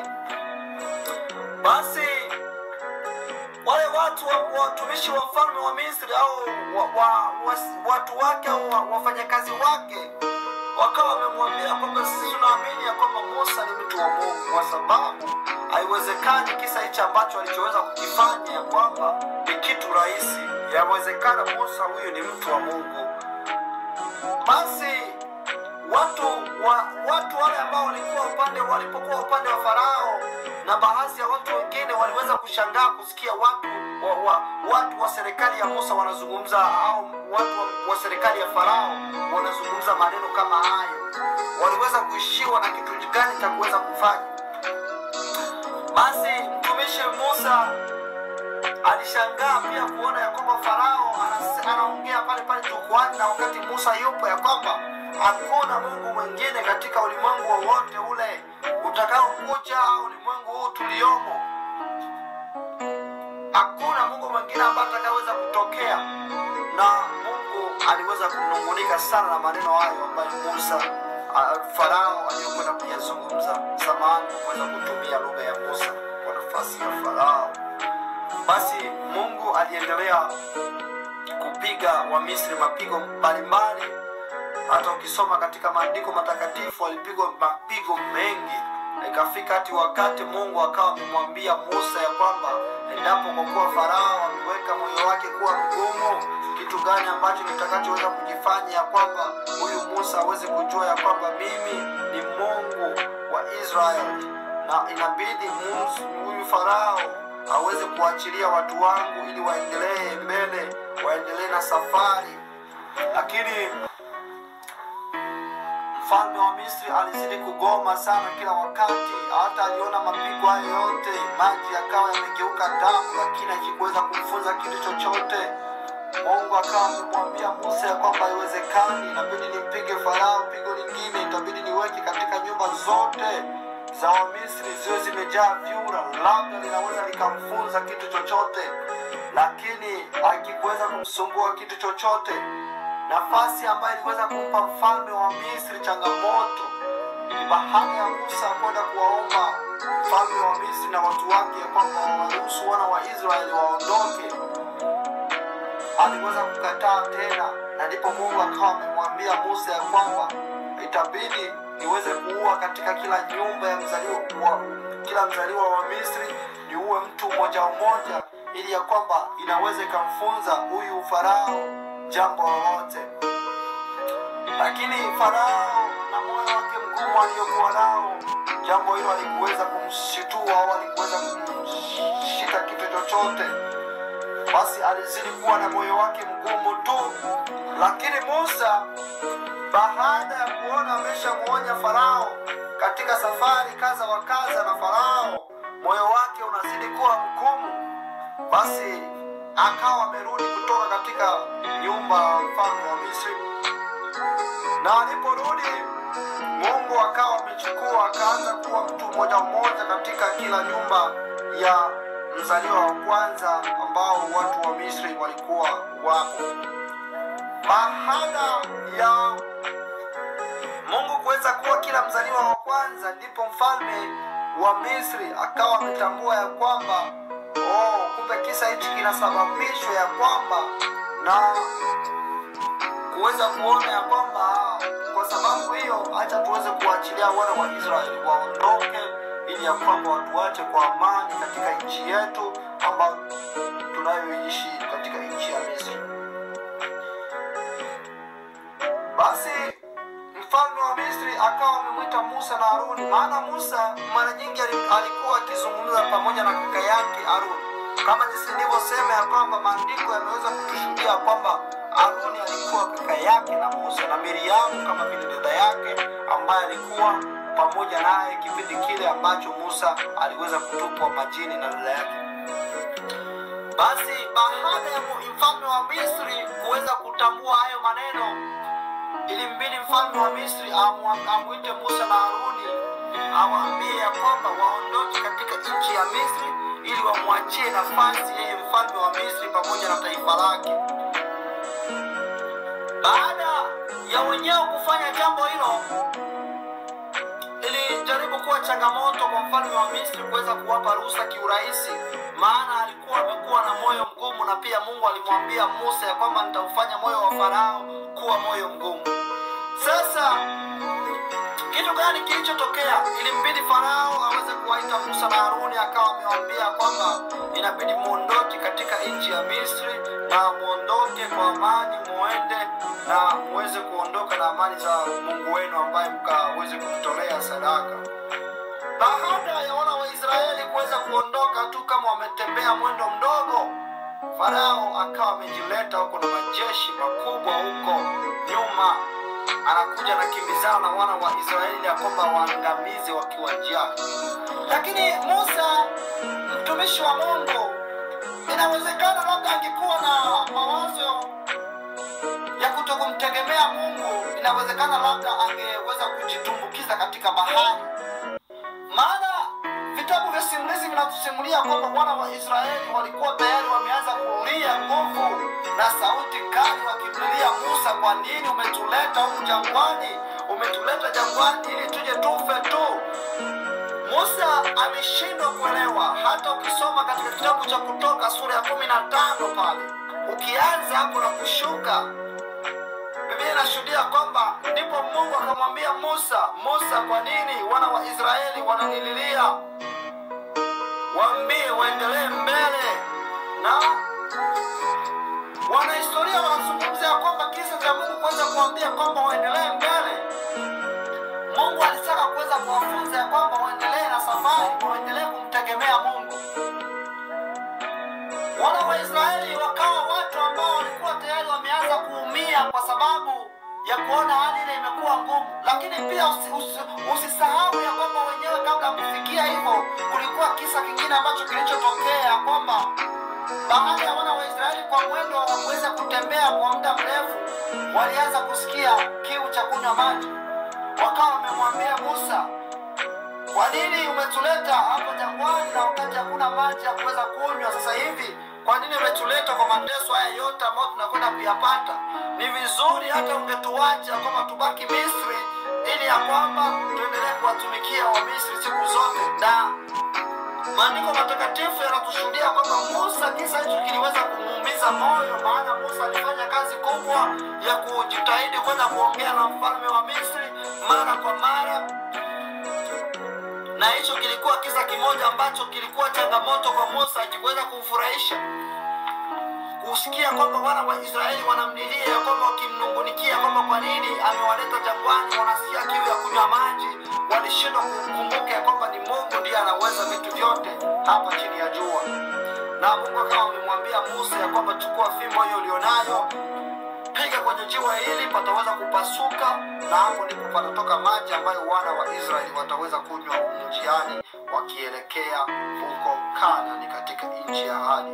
A: Basi wale watu wa- watumishi wa mfalme wa Misri au wa, wa, wa, watu wake au wa- wafanyakazi wake wakawa wamemwambia kwamba sisi tunaamini ya kwamba Musa ni mtu wa Mungu, kwa sababu haiwezekani kisa hichi ambacho alichoweza kukifanya ya kwamba ni kitu rahisi yawezekana musa huyu ni mtu wa mungu basi watu wa watu wale ambao walikuwa upande walipokuwa upande wa farao na baadhi ya watu wengine waliweza kushangaa kusikia watu wa, wa, watu wa serikali ya musa wanazungumza au watu wa, wa serikali ya farao wanazungumza maneno kama hayo waliweza kuishiwa na kitu gani cha kuweza kufanya basi mtumishi musa alishangaa pia kuona ya kwamba farao anas- anaongea pale pale jukwani na wakati musa yupo ya kwamba hakuna mungu mwingine katika ulimwengu wowote ule utakaokuja ulimwengu huu tuliomo hakuna mungu mwingine ambaye atakaweza kutokea na mungu aliweza kunungunika sana na maneno hayo ambayo musa uh, farao aliyokwenda kuyazungumza samani kuweza kutumia lugha ya musa kwa nafasi ya farao basi mungu aliendelea kupiga wamisri mapigo mbalimbali hata ukisoma katika maandiko matakatifu walipigwa mapigo mengi Na ikafika hati wakati mungu akawa amemwambia musa ya kwamba endapo kwa kuwa farao ameweka moyo wake kuwa mgumu kitu gani ambacho nitakachoweza kujifanya ya kwamba huyu musa aweze kujua ya kwamba mimi ni mungu wa israeli na inabidi Musa- huyu farao aweze kuachilia watu wangu ili waendelee mbele waendelee na safari lakini mfalme wa misri alizidi kugoma sana kila wakati hata aliona mapigo hayo yote maji yakawa yamegeuka damu lakini akikuweza kumfunza kitu chochote mungu akawa amemwambia musa ya kwamba haiwezekani inabidi nimpige farao pigo lingine itabidi niweke katika nyumba zote za wamisri ziwe zimejaa vyura labda linaweza likamfunza kitu chochote lakini akikuweza kumsumbua kitu chochote nafasi ambayo iliweza kumpa mfalme wa misri changamoto ni baada ya musa kwenda kuwaomba mfalme wa misri na watu wake ya kwamba wawaruhusu wana wa israeli waondoke aliweza kukataa tena na ndipo mungu akawa amemwambia musa ya kwamba itabidi niweze kuua katika kila nyumba ya mzaliwa wa, kila mzaliwa wa misri niuwe mtu mmoja mmoja ili ya kwamba inaweza ikamfunza huyu farao jambo lolote lakini farao na moyo wake mgumu aliyokuwa nao jambo hilo alikuweza kumshitua au alikuweza kumshika kitu chochote basi alizidi kuwa na moyo wake mgumu tu lakini musa baada ya kuona ameshamwonya farao katika safari kaza wa kaza na farao moyo wake unazidi kuwa mgumu basi akawa amerudi kutoka katika nyumba ya mfalme wa misri na aliporudi mungu akawa amechukua akaanza kuwa mtu mmoja mmoja katika kila nyumba ya mzaliwa wa kwanza ambao watu wa misri walikuwa wapo baada ya mungu kuweza kuwa kila mzaliwa wa kwanza ndipo mfalme wa misri akawa ametambua ya kwamba oh, kumbe kisa hichi kinasababishwa ya kwamba na kuweza kuona ya kwamba ah, kwa sababu hiyo hacha tuweze kuachilia wana wa israeli waondoke ili ya kwamba watuache kwa amani katika nchi yetu ambayo tunayoishi katika nchi ya misri basi mfalme wa misri akawa amemwita musa na haruni maana musa mara nyingi ali- alikuwa akizungumza pamoja na kaka yake haruni kama jinsi nilivyosema ya kwamba maandiko yameweza kutushuhudia kwamba haruni alikuwa kaka yake na musa na miriamu kama vile dada yake ambaye alikuwa pamoja naye kipindi kile ambacho musa aliweza kutupwa majini na dada yake basi baada ya mu- mfalme wa misri kuweza kutambua hayo maneno ilimbidi mfalme wa misri amu- amwite musa na haruni awaambie ya kwamba waondoke katika nchi ya misri ili wamwachie nafasi yeye mfalme wa misri pamoja na taifa lake baada ya wenyewe kufanya jambo hilo ilijaribu kuwa changamoto kwa mfalme wa misri kuweza kuwapa ruhusa kiurahisi maana alikuwa amekuwa na moyo mgumu na pia mungu alimwambia musa ya kwamba nitaufanya moyo wa farao kuwa moyo mgumu sasa kitu gani kilichotokea ilimbidi farao aweze kuwaita musa na haruni akawa amewaambia kwamba inabidi muondoke katika nchi ya misri na muondoke kwa amani muende na muweze kuondoka na amani za mungu wenu ambaye mkaweze kumtolea sadaka baada ya wana wa israeli kuweza kuondoka tu kama wametembea mwendo mdogo farao akawa amejileta huko na majeshi makubwa huko nyuma anakuja na kimbizana na wana wa israeli ya kwamba waangamizi wakiwa njiani lakini musa mtumishi wa mungu inawezekana labda angekuwa na mawazo ya kuto kumtegemea mungu inawezekana labda angeweza kujitumbukiza katika bahari maana vitabu vya simulizi vinatusimulia kwamba wana wa israeli walikuwa tayari wameanza kulia nguvu na sauti kali wakimlilia musa kwa nini umetuleta huku jangwani umetuleta jangwani ili tuje tufe tu musa ameshindwa kuelewa hata ukisoma katika kitabu cha kutoka sura ya kumi na tano pale ukianza hapo na kushuka biblia inashuhudia kwamba ndipo mungu akamwambia musa musa kwa nini wana wa israeli wananililia waambie waendelee mbele na wanahistoria wanazungumza ya kwamba kisa cha mungu kuweza kuambia kwamba waendelee mbele mungu alitaka kuweza kuwafunza ya kwamba waendelee na safari waendelee kumtegemea mungu wana wa israeli wakawa watu ambao walikuwa tayari wameanza kuumia kwa sababu ya kuona hali ile imekuwa ngumu lakini pia usi, usi, usisahau ya kwamba wenyewe kabla ya kufikia hivyo kulikuwa kisa kingine ambacho kilichotokea kwamba baada ya wana wa israeli kwa mwendo wa kuweza kutembea kwa muda mrefu walianza kusikia kiu cha kunywa maji wakawa wamemwambia musa kwa nini umetuleta hapo jangwani na wakati hakuna maji ya kuweza kunywa sasa hivi kwa nini umetuleta kwa mateso haya yote ambayo tunakwenda kuyapata ni vizuri hata ungetuacha kwamba tubaki misri ili ya kwamba tuendelee kuwatumikia wamisri siku zote na maandiko matakatifu yanatushuhudia kwamba musa kisa hicho kiliweza kumuumiza moyo maana musa alifanya kazi kubwa ya kujitahidi kwenda kuongea na mfalme wa misri mara kwa mara na hicho kilikuwa kisa kimoja ambacho kilikuwa changamoto kwa musa akikuweza kumfurahisha kusikia kwamba wana wa israeli wanamlilia ya kwamba wakimnungunikia kwamba kwa nini amewaleta jangwani wanasikia kiu ya kunywa maji walishindwa kukumbuka ya kwamba ni mungu ndiye anaweza vitu vyote hapa chini ya jua na mungu akawa amemwambia musa ya kwamba chukua fimbo hiyo ulionayo piga kwenye jiwe hili pataweza kupasuka na hapo ndipo patatoka maji ambayo wana wa israeli wataweza kunywa njiani wakielekea huko kanani katika nchi ya ahadi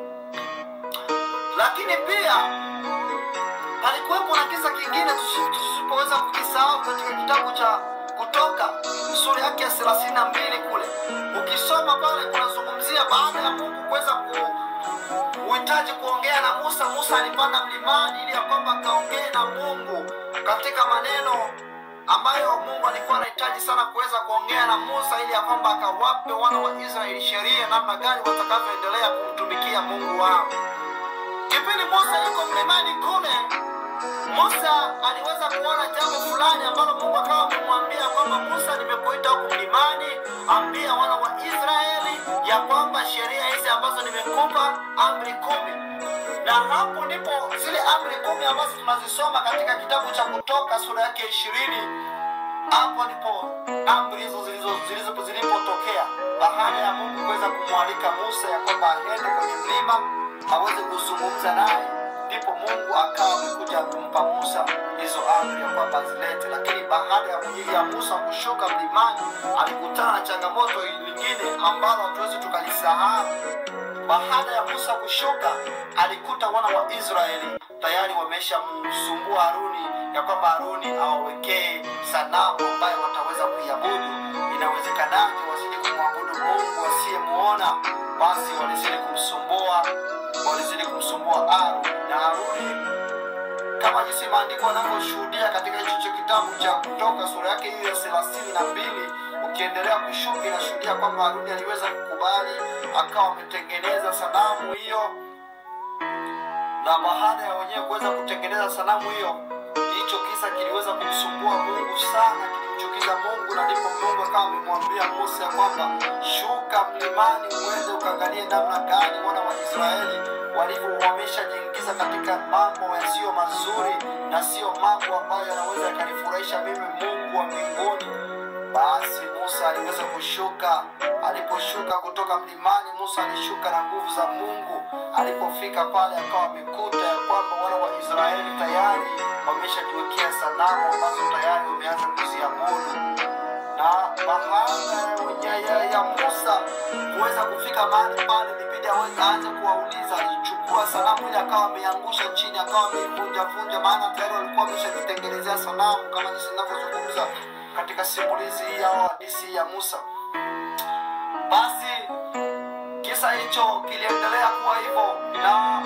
A: lakini pia palikuwepo na kisa kingine tusi- tusipoweza kukisahau katika kitabu cha kutoka sura yake ya thelathini na mbili kule ukisoma pale kunazungumzia baada ya mungu kuweza ku uhitaji kuongea na musa musa alipanda mlimani ili ya kwamba akaongee na mungu katika maneno ambayo mungu alikuwa anahitaji sana kuweza kuongea na musa ili ya kwamba akawape wana wa israeli sheria namna gani watakavyoendelea kumtumikia mungu wao kipindi musa yuko mlimani kule musa aliweza kuona jambo fulani ambalo mungu akawa amemwambia kwamba musa nimekuita huku mlimani ambia wana wa israeli ya kwamba sheria hizi ambazo nimekupa amri kumi na hapo ndipo zile amri kumi ambazo tunazisoma katika kitabu cha kutoka sura yake ishirini hapo ndipo amri hizo zilizo- zilizo- zilipotokea baada ya mungu kuweza kumwalika musa ya kwamba aende kwenye mlima aweze kuzungumza naye ndipo mungu akawa amekuja kumpa musa hizo amri ya kwamba azilete lakini baada ya mwenyeji ya musa kushuka mlimani alikutana na changamoto lingine ambalo hatuwezi tukalisahau baada ya musa kushuka alikuta wana wa israeli tayari wameshamsumbua haruni ya kwamba haruni awawekee sanamu ambayo wataweza kuiabudu inawezekanaje wazidi kumwabudu mungu wasiyemuona basi walizidi kumsumbua walizidi kumsumbua aru na haruni kama jinsi maandiko yanavyoshuhudia katika hicho kitabu cha kutoka sura yake hiyo ya thelathini na mbili ukiendelea kushuka inashuhudia kwamba haruni aliweza kukubali akawa ametengeneza sanamu hiyo na baada ya wenyewe kuweza kutengeneza sanamu hiyo hicho kisa kiliweza kumsumbua mungu sana kilimchukiza kumuuliza mungu na ndipo mungu akawa amemwambia musa ya kwamba shuka mlimani uende ukaangalie namna gani wana wa israeli walivyo wameshajiingiza katika mambo yasiyo mazuri na siyo mambo ambayo yanaweza yakanifurahisha mimi mungu wa mbinguni basi musa aliweza kushuka aliposhuka kutoka mlimani musa alishuka na nguvu za mungu alipofika pale akawa amekuta ya kwamba wana wa israeli tayari wameshajiwekea sanamu ambazo tayari wameanza kuziabudu na baada ya, ya, ya musa kuweza kufika mahali pale libidi aweze aanze kuwauliza alichukua sanamu ile akawa ameiangusha chini akawa ameivunjavunja maana tayari walikuwa wameshajitengenezea sanamu kama jinsi inavyozungumza katika simulizi hii au hadisi ya musa basi kisa hicho kiliendelea kuwa hivyo na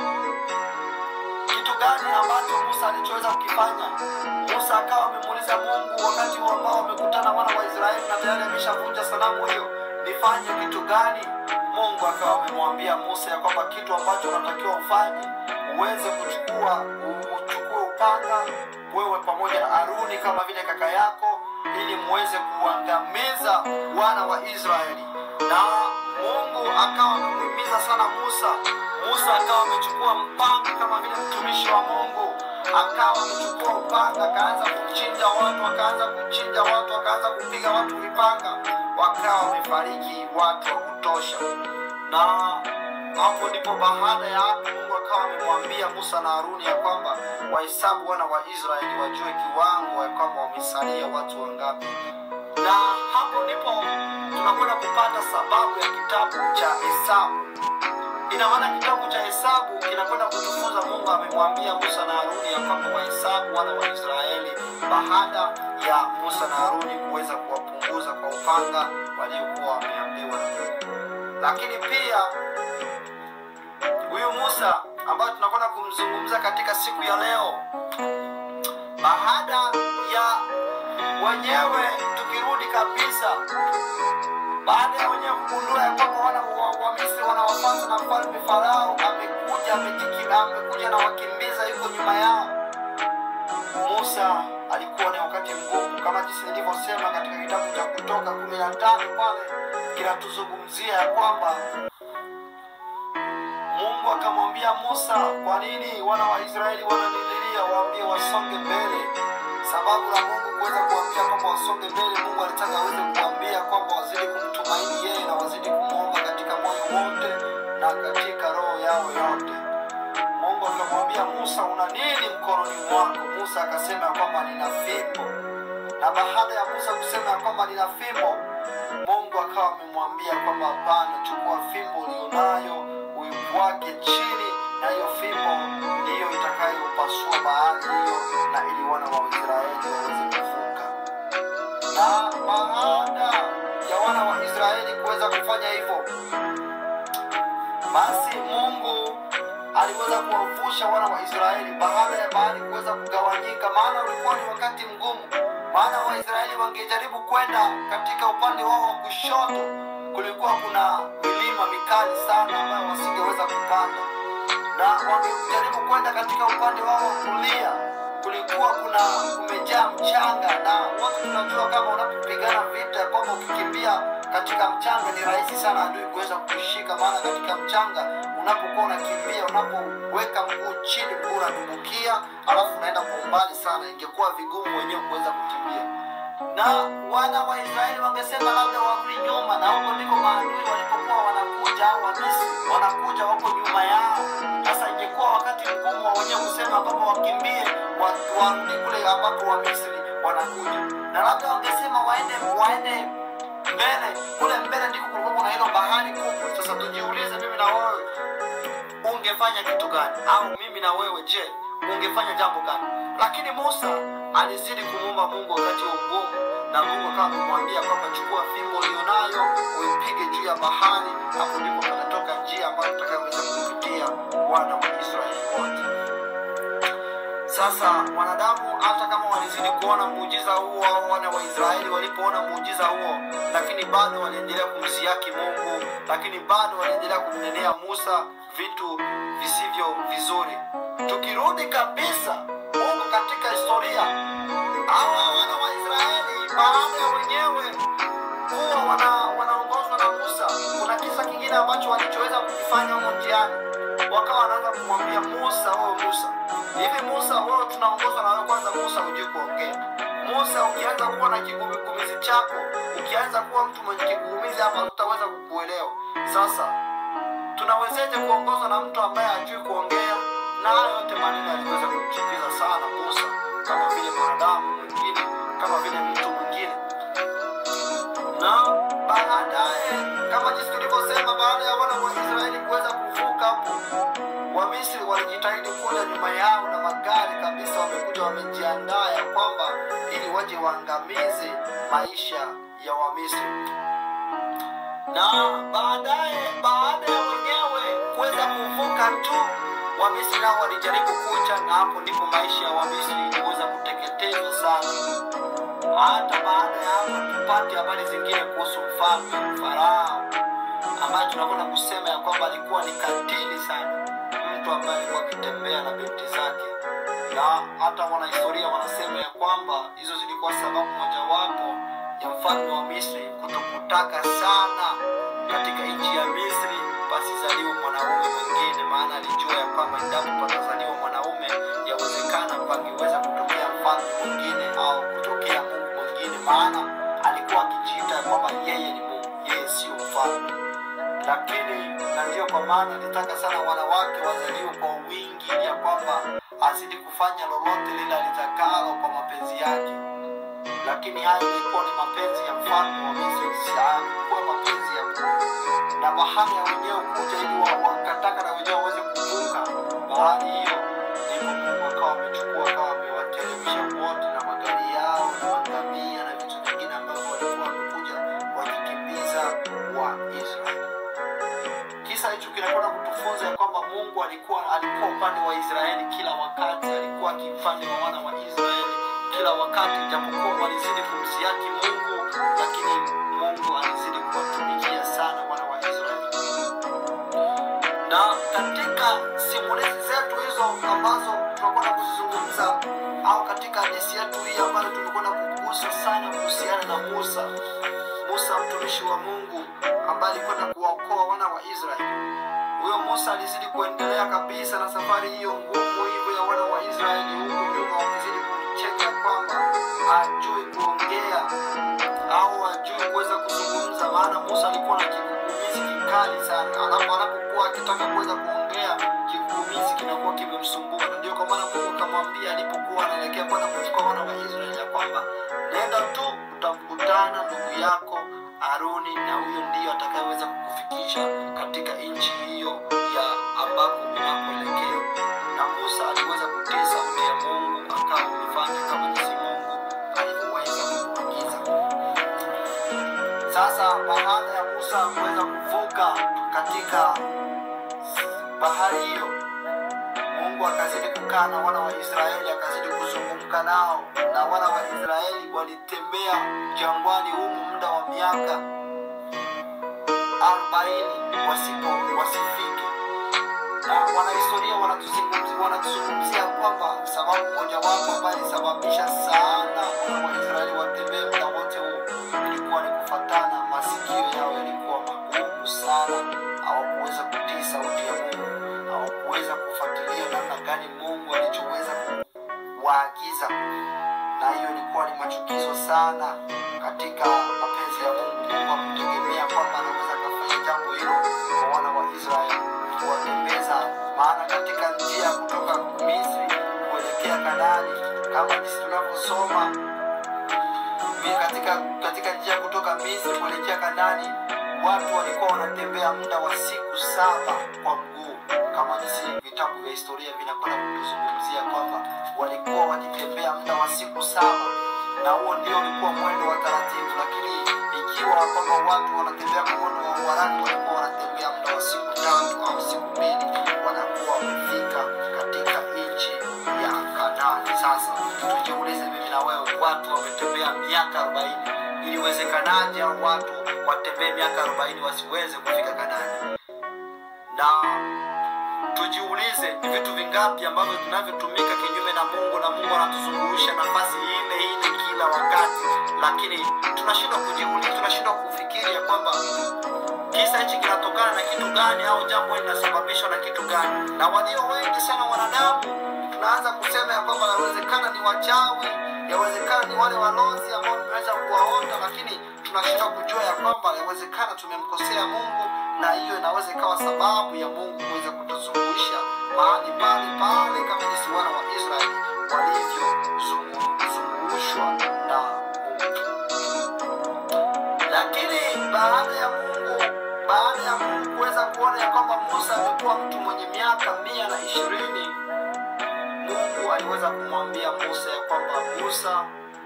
A: kitu gani ambacho musa alichoweza kukifanya musa akawa amemuuliza mungu wakati huu ambao wamekutana wana wa israeli na tayari ameshavunja sanamu hiyo nifanye kitu gani mungu akawa amemwambia musa ya kwamba kitu ambacho unatakiwa ufanye uweze kuchukua uchukue upanga wewe pamoja na aruni kama vile kaka yako ili muweze kuangamiza wana wa israeli na mungu akawa amemhimiza sana musa musa akawa amechukua mpanga kama vile mtumishi wa mungu akawa amechukua upanga akaanza kuchinja watu akaanza kuchinja watu akaanza kupiga watu vipanga wakawa wamefariki watu wa kutosha na hapo ndipo baada ya hapo mungu akawa amemwambia musa na haruni ya kwamba wahesabu wana wa israeli wajue kiwango ya kwamba wamesalia watu wangapi na hapo ndipo tunakwenda kupata sababu ya kitabu cha hesabu ina maana kitabu cha hesabu kinakwenda kutufunza mungu amemwambia musa na haruni ya kwamba wahesabu wana wa israeli baada ya musa na haruni kuweza kuwapunguza kwa upanga waliokuwa wameambiwa na mungu lakini pia huyu musa ambayo tunakwenda kumzungumza katika siku ya leo baada ya wenyewe tukirudi kabisa baada ya wenyewe kugundua ya kwamba wana wa, wa misri wanawafata na mfalme farao amekuja amejikima amekuja na wakimbiza yuko nyuma yao musa alikuwa ni wakati mgumu kama jinsi nilivyosema katika kitabu cha kutoka kumi na tano pale kinatuzungumzia ya kwamba mungu akamwambia musa kwa nini wana wa israeli wananililia waambie wasonge mbele sababu la mungu kuweza kuambia kwamba wasonge mbele mungu alitaka aweze kuambia kwamba wazidi kumtumaini yeye na wazidi kumwomba katika moyo wote na katika roho yao yote mungu akamwambia musa una nini mkononi mwako musa akasema ya kwamba nina fimbo na baada ya musa kusema ya kwamba nina fimbo mungu akawa amemwambia kwamba hapana chukua fimbo ulionayo uiwake chini na hiyo fimbo ndiyo itakayopasua bahari hiyo na ili wana wa israeli waweze kuvuka na baada ya wana wa israeli kuweza kufanya hivyo basi mungu aliweza kuwavusha wana wa israeli baada ya bahari kuweza kugawanyika maana ulikuwa ni wakati mgumu maana waisraeli wangejaribu kwenda katika upande wao wa kushoto kulikuwa kuna milima mikali sana ambayo wasingeweza kupanda na wangejaribu kwenda katika upande wao wa kulia kulikuwa kuna kumejaa mchanga na wote tunajua kama unapopigana vita kwamba ukikimbia katika mchanga ni rahisi sana adui kuweza kushika maana katika mchanga unapokuwa unakimbia unapoweka mguu chini mguu unadumbukia alafu unaenda kwa umbali sana ingekuwa vigumu wenyewe kuweza kukimbia na wana wa israeli wangesema labda warudi nyuma na huko ndiko maadui walipokuwa wanakuja au wamisri wanakuja wako nyuma yao sasa ingekuwa wakati mgumu wa wenyewe kusema kwamba wakimbie wa- warudi kule ambapo wamisri wanakuja na labda wangesema waende waende mbele kule mbele ndiko kulikuwa kuna hilo bahari kubwa sasa tujiulize mimi na wewe ungefanya kitu gani au mimi na wewe je ungefanya jambo gani lakini musa alizidi kumwomba mungu wakati wa mgumu na mungu akawa amemwambia kwamba chukua fimbo ulionayo uipige juu ya bahari hapo ndipo patatoka njia ambayo utakayoweza kupitia wana wa israeli wote sasa wanadamu hata kama walizidi kuona muujiza huo au wana wa israeli walipoona muujiza huo lakini bado waliendelea kumsiaki mungu lakini bado waliendelea kumnenea musa vitu visivyo vizuri tukirudi kabisa mungu katika historia hawa wana wa israeli baada ya wenyewe kuwa wana, wanaongozwa na Musa, kuna kisa kingine ambacho walichoweza kukifanya humo njiani, wakawa wanaanza kumwambia Musa, wewe Musa, hivi Musa, wewe tunaongozwa na wewe, kwanza Musa hujui kuongea. Musa, ukianza kuwa na kigugumizi chako, ukianza kuwa mtu mwenye kigugumizi hapa, tutaweza kukuelewa. Sasa tunawezeje kuongozwa na mtu ambaye hajui kuongea? Na hayo yote maneno yaliweza kumchukiza sana Musa, kama vile mwanadamu mwingine, kama vile mtu mwingine na baadaye kama jinsi tulivyosema, baada ya wana wa Israeli kuweza kuvuka hapo, Wamisri walijitahidi kuja nyuma yao na magari kabisa, wamekuja wamejiandaa ya kwamba ili waje waangamize maisha ya Wamisri. Na baadaye baada ya wenyewe kuweza kuvuka tu, Wamisri nao walijaribu kuja, na hapo ndipo maisha ya Wamisri iliweza kuteketezwa sana hata baada ya hapo tupate habari zingine kuhusu mfalme Farao ambaye tunakwenda kusema ya kwamba alikuwa ni katili sana, mtu ambaye alikuwa akitembea na binti zake, na hata wanahistoria wanasema ya kwamba hizo zilikuwa sababu mojawapo ya mfalme wa Misri kutokutaka sana katika nchi ya Misri pasizaliwe mwanaume mwingine, maana alijua ya kwamba endapo patazaliwa mwanaume yawezekana pangeweza kutokea mfalme mwingine au kutokea Mungu mwingine, maana alikuwa akijiita ya kwamba yeye ni Mungu, yeye sio mfalme. Lakini na ndiyo kwa maana alitaka sana wanawake wazaliwe kwa wingi, ya kwamba azidi kufanya lolote lile alitakalo kwa mapenzi yake lakini hayo ilikuwa ni mapenzi ya mfalme wa Misri, si hayakuwa mapenzi ya Mungu. Na bahari ya wenyewe kuja ili wa- wakataka na wenyewe waweze kuvuka bahari hiyo, ndipo Mungu akawa amechukua akawa amewateremsha wote na magari yao na magamia na vitu vingine ambavyo walikuwa wamekuja wakikimbiza wa Israeli. Kisa hicho kinakwenda kutufunza ya kwamba Mungu alikuwa alikuwa upande wa Israeli kila wakati, alikuwa akipande wa wana wa Israeli kila wakati, japokuwa walizidi kumsiaki Mungu, lakini Mungu alizidi kuwatumikia sana wana wa Israeli. Na katika simulizi zetu hizo ambazo tunakwenda kuzizungumza au katika hadithi yetu hii ambayo tumekwenda kugusa sana kuhusiana na Musa, Musa mtumishi wa Mungu ambaye alikwenda kuwaokoa wana wa Israeli. Huyo Musa alizidi kuendelea kabisa na safari hiyo ngumu hivyo ya wana wa Israeli, huku nyuma wakizidi kumcheka kwamba hajui kuongea au hajui kuweza kuzungumza, maana Musa alikuwa na kigugumizi kikali sana. Anapo anapokuwa akitaka kuweza kuongea, kigugumizi kinakuwa kimemsumbua, na ndio kwa maana Mungu akamwambia alipokuwa anaelekea kwenda kuchukua wana wa Israeli ya kwamba nenda tu, utamkutana ndugu yako Haruni, na huyo ndiyo atakayeweza kukufikisha katika nchi hiyo ya ambako unakoelekea. Na Musa aliweza kutii sauti ya Mungu, akawa amefanya kama jinsi Mungu alivyoweza kumwagiza. Sasa baada ya Musa kuweza kuvuka katika bahari hiyo, Mungu akazidi kukaa na wana wa Israeli, akazidi kuzungumka nao, na wana wa Israeli walitembea jangwani humu muda wa miaka arobaini wasipo wasifike na wanahistoria wanatuzungumzia wanatuzungumzia kwamba sababu mojawapo ambayo ilisababisha sana wana wa Israeli watembee muda wote huo ilikuwa ni kufatana, masikio yao yalikuwa magumu sana, hawakuweza kutii sauti ya Mungu, hawakuweza kufuatilia namna gani Mungu alichoweza kuwaagiza, na hiyo ilikuwa ni machukizo sana katika mapenzi ya Mungu. Mungu hakutegemea kwamba anaweza akafanya jambo hilo kwa wana wa Israeli kuwatembeza, maana katika njia ya kutoka Misri kuelekea Kanaani, kama jinsi tunavyosoma mi- katika katika njia ya kutoka Misri kuelekea Kanaani, watu walikuwa wanatembea muda wa siku saba kwa mguu, kama jinsi vitabu vya historia vinakwenda kutuzungumzia kwamba walikuwa wakitembea muda wa siku saba, na huo ndio ulikuwa mwendo wa taratibu. Lakini ikiwa kwamba watu wanatembea kwa mwendo wa uharaka, walikuwa wanatembea muda wa siku tatu au siku mbili, wanakuwa wamefika katika nchi ya Kanaani. Sasa tujiulize mimi na wewe, watu wametembea miaka arobaini, iliwezekanaje au watu watembee miaka arobaini wasiweze kufika Kanaani? Na tujiulize ni vitu vingapi ambavyo vinavyotumika kinyume na Mungu, na Mungu anatuzungusha nafasi ile ile kila kila wakati lakini tunashindwa kujiuliza tunashindwa kufikiri ya kwamba kisa hichi kinatokana na kitu gani au jambo hili linasababishwa na kitu gani na walio wengi sana wanadamu tunaanza kusema ya kwamba yawezekana ni wachawi yawezekana ni wale walozi ambao tumeweza kuwaona lakini tunashindwa kujua ya kwamba yawezekana tumemkosea mungu na hiyo inaweza ikawa sababu ya mungu kuweza kutuzungusha mahali pale pale kama jinsi wana wa israeli walivyozungushwa na mungu lakini baada ya mungu baada ya mungu kuweza kuona ya kwamba musa amekuwa mtu mwenye miaka mia na ishirini mungu aliweza kumwambia musa ya kwamba musa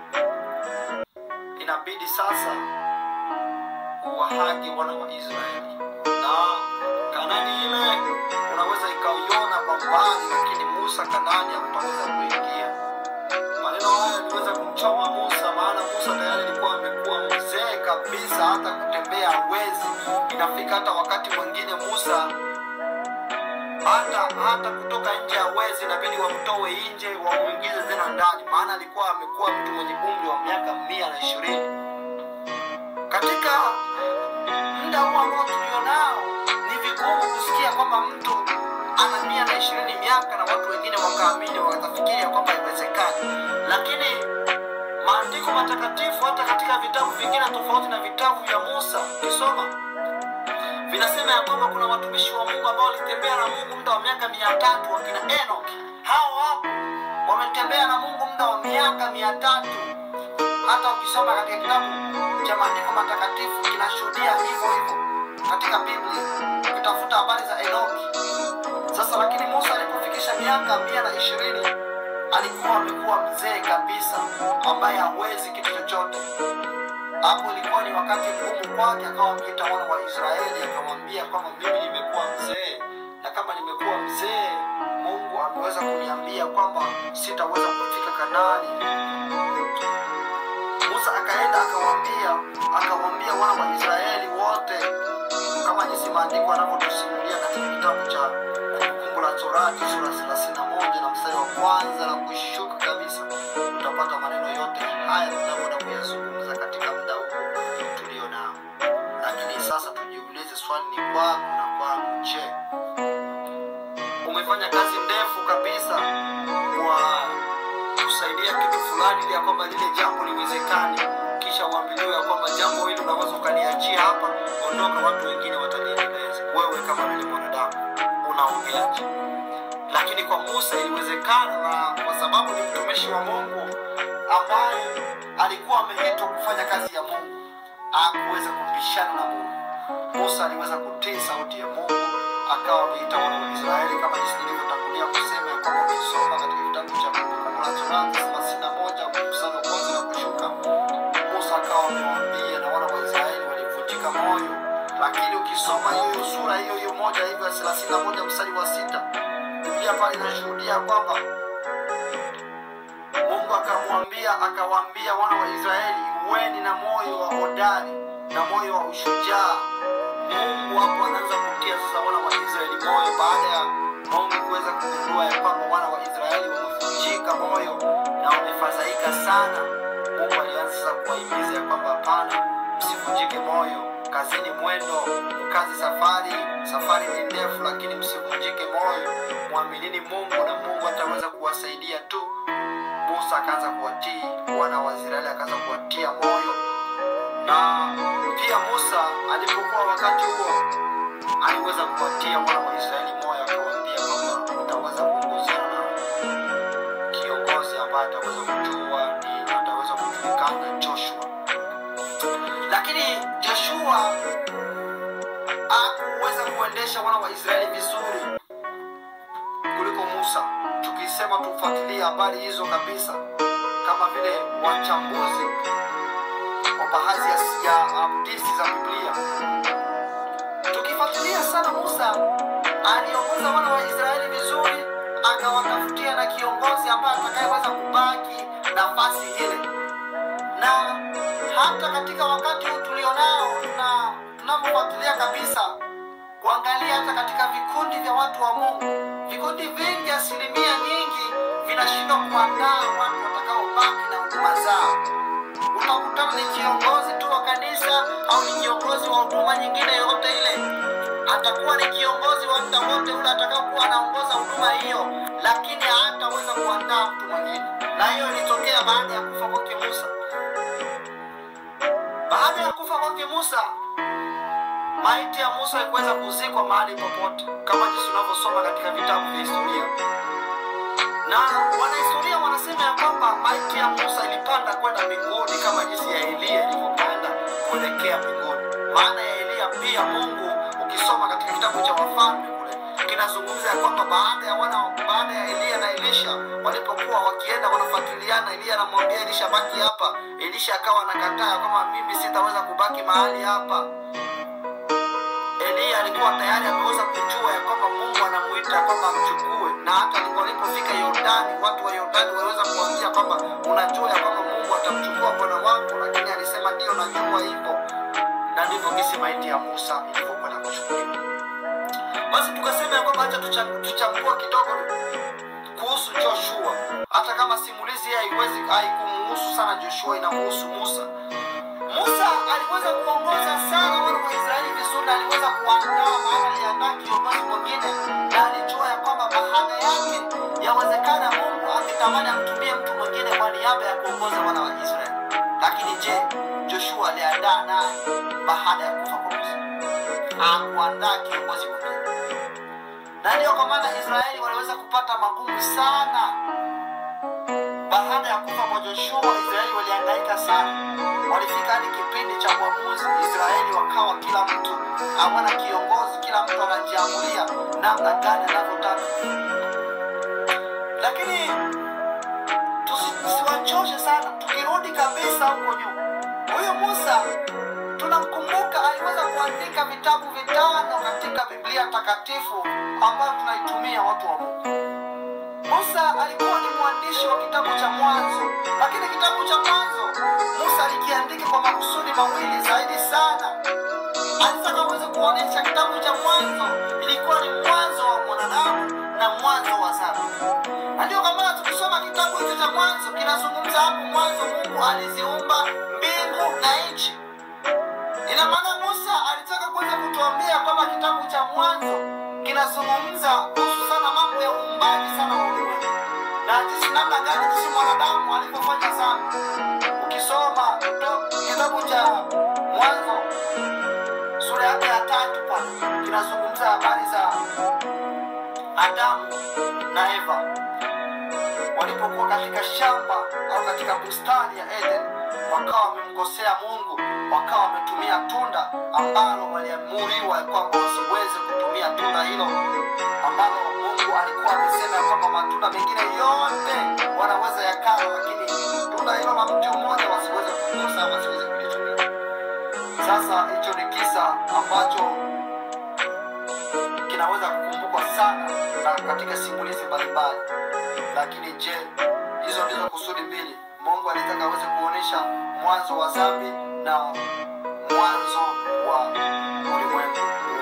A: inabidi sasa uwahagi wana wa israeli na kanani ile unaweza ikaiona kwa mbali lakini musa kanani hakutaweza kuingia maneno haya yaliweza kumchoma musa maana musa tayari alikuwa amekuwa mzee kabisa hata kutembea hawezi inafika hata wakati mwingine musa hata hata kutoka nje hawezi inabidi wamtoe nje wamuingize tena ndani maana alikuwa amekuwa mtu mwenye umri wa miaka mia na ishirini katika muda huu ambao tulionao ni vigumu kusikia kwamba mtu ana mia na ishirini miaka na watu wengine wakaamini wakafikiria kwamba iwezekani lakini maandiko matakatifu hata katika vitabu vingine tofauti na vitabu vya musa ukisoma vinasema ya kwamba kuna watumishi wa mungu ambao walitembea na mungu muda wa miaka mia tatu wakina enok hao hapo wametembea na mungu muda wa miaka mia tatu hata ukisoma katika kitabu cha maandiko matakatifu kinashuhudia hivyo hivyo katika biblia ukitafuta habari za enoki sasa lakini musa alipofikisha miaka mia na ishirini alikuwa amekuwa mzee kabisa ambaye hawezi kitu chochote hapo ilikuwa ni wakati mgumu kwake akawa ameita wana wa israeli akamwambia kwamba mimi nimekuwa mzee na kama nimekuwa mzee mungu ameweza kuniambia kwamba sitaweza kufika kanani musa akaenda akawambia akawambia wana wa israeli wote kama jinsi maandiko anavyotusimulia katika kitabu cha kumbukumbu la torati sura thelathini na moja na mstari wa kwanza na kushuka kabisa utapata maneno yote haya tunavyoenda kuyazungumza katika muda huu tulio nao lakini sasa tujiulize swali ni kwako na kwangu je umefanya kazi ndefu kabisa kwa kusaidia kitu fulani ili ya kwamba lile jambo liwezekane kisha uambiliwe ya kwamba jambo hili unaweza ukaliachia hapa ondoka watu wengine wataliendeleza wewe kama vile mwanadamu unaongeaje lakini kwa musa iliwezekana na kwa sababu ni mtumishi wa mungu ambaye alikuwa ameitwa kufanya kazi ya mungu akuweza kupishana na mungu musa aliweza kutii sauti ya mungu akawa ameita wana wa israeli kama jinsi nilivyotangulia kusema ya kwamba ukisoma katika kitabu cha kumbukumbu la torati thelathini na moja mstari wa kwanza na kushuka musa akawa amewaambia na wana wa israeli walivunjika moyo lakini ukisoma hiyo sura hiyo hiyo moja hivyo ya thelathini na moja mstari wa sita biblia pale inashuhudia kwamba mungu akamwambia akawaambia wana wa israeli weni na moyo wa hodari na moyo wa ushujaa mungu hapo anaanza kutia sasa wana wa israeli moyo baada ya mungu kuweza kugundua ya kwamba wana wa israeli wamevunjika moyo na wamefadhaika sana mungu alianza sasa kuwahimiza ya kwamba hapana msivunjike moyo kazini mwendo kazi safari safari ni ndefu lakini msivunjike moyo mwaminini mungu na mungu ataweza kuwasaidia tu musa akaanza kuwatii wana wa israeli akaanza kuwatia moyo na pia musa alipokuwa wakati huo aliweza kuwatia wana wa israeli moyo akawaambia kwamba utaweza kuongozana na kiongozi ambaye ataweza kujua ni ataweza kujulikana joshua lakini joshua hakuweza kuendesha wana wa israeli vizuri kuliko musa tukisema tufuatilie habari hizo kabisa kama vile wachambuzi wa baadhi ya ya hadithi za biblia tukifuatilia sana musa aliongoza wana wa israeli vizuri akawatafutia na kiongozi ambaye atakayeweza kubaki nafasi ile na hata katika wakati huu tulionao na tunavyofuatilia kabisa kuangalia hata katika vikundi vya watu wa mungu vikundi vingi asilimia nyingi vinashindwa kuandaa watu watakaobaki na huduma zao utakutana ni kiongozi tu wa kanisa au ni kiongozi wa huduma nyingine yoyote ile atakuwa ni kiongozi wa muda wote ule atakaokuwa anaongoza huduma hiyo lakini hataweza kuandaa mtu mwingine na hiyo ilitokea baada ya kufa kwake musa baada ya kufa kwake musa maiti ya musa haikuweza kuzikwa mahali popote kama jinsi unavyosoma katika vitabu vya historia na wanahistoria wanasema ya kwamba maiti ya musa ilipanda kwenda mbinguni kama jinsi ya eliya ilivyopanda kuelekea mbinguni maana ya eliya pia mungu ukisoma katika kitabu cha wafalme kule kinazungumza ya kwamba baada ya wana baada ya eliya na elisha walipokuwa wakienda wanafuatiliana eliya anamwambia elisha baki hapa elisha akawa anakataa kwamba mimi sitaweza kubaki mahali hapa eliya alikuwa tayari ameweza kujua ya kwamba mungu anamuita kwamba amchukue na hata walipofika yordani watu wa yordani waliweza kuambia kwamba unajua ya kwamba mungu atamchukua bwana wako lakini alisema ndio najua hivyo na ndivyo kisi maiti ya musa ilivyokwenda kuchukuliwa basi tukasema ya kwamba hacha tuchambua kidogo kuhusu joshua hata kama simulizi hii haiwezi haikumuhusu sana joshua inamuhusu musa musa aliweza kuongoza sana wana wa israeli vizuri na aliweza kuandaa maana aliandaa kiongozi mwingine na alijua ya kwamba baada yake yawezekana mungu angetamani amtumie mtu mwingine kwa niaba ya kuongoza wana wa israeli lakini je joshua aliandaa naye baada ya kufa kwa musa hakuandaa kiongozi mwingine na ndiyo kwa maana israeli waliweza kupata magumu sana baada ya kufa kwa joshua israeli waliangaika sana walifika hadi kipindi cha uamuzi israeli wakawa kila mtu hawana kiongozi kila mtu anajiamulia namna gani anavyotaka lakini tusiwachoshe sana tukirudi kabisa huko nyuma huyu musa tunamkumbuka aliweza kuandika vitabu vitano katika biblia takatifu ambayo tunaitumia watu wa mungu musa alikuwa ni mwandishi wa kitabu cha mwanzo lakini kitabu cha mwanzo musa alikiandika kwa makusudi mawili zaidi sana alitaka uweze kuonyesha kitabu cha mwanzo ilikuwa ni mwanzo wa mwanadamu na mwanzo wa dhambi na ndio kwa maana tukisoma kitabu hicho cha mwanzo kinazungumza hapo mwanzo mungu aliziumba mbingu na nchi ina maana musa alitaka kuweza kutuambia kwamba kitabu cha mwanzo kinazungumza kuhusu sana mambo ya uumbaji sana wa ulimwengu na jinsi namna gani jinsi mwanadamu alivyofanya dhambi ukisoma kitabu cha mwanzo sura yake ya tatu pale kinazungumza habari za adamu na eva walipokuwa katika shamba au katika bustani ya eden wakawa wamemkosea mungu wakawa wametumia tunda ambalo waliamuriwa kwamba wasiweze kutumia tunda hilo ambalo mungu alikuwa amesema ya kwamba matunda mengine yote wanaweza yakala lakini tunda hilo la mti mmoja wasiweze kugusa wasiweze kulitumia sasa hicho ni kisa ambacho kinaweza kukumbukwa sana na katika simulizi mbalimbali lakini je hizo ndizo kusudi mbili mungu alitaka aweze kuonyesha mwanzo wa dhambi na mwanzo wa ulimwengu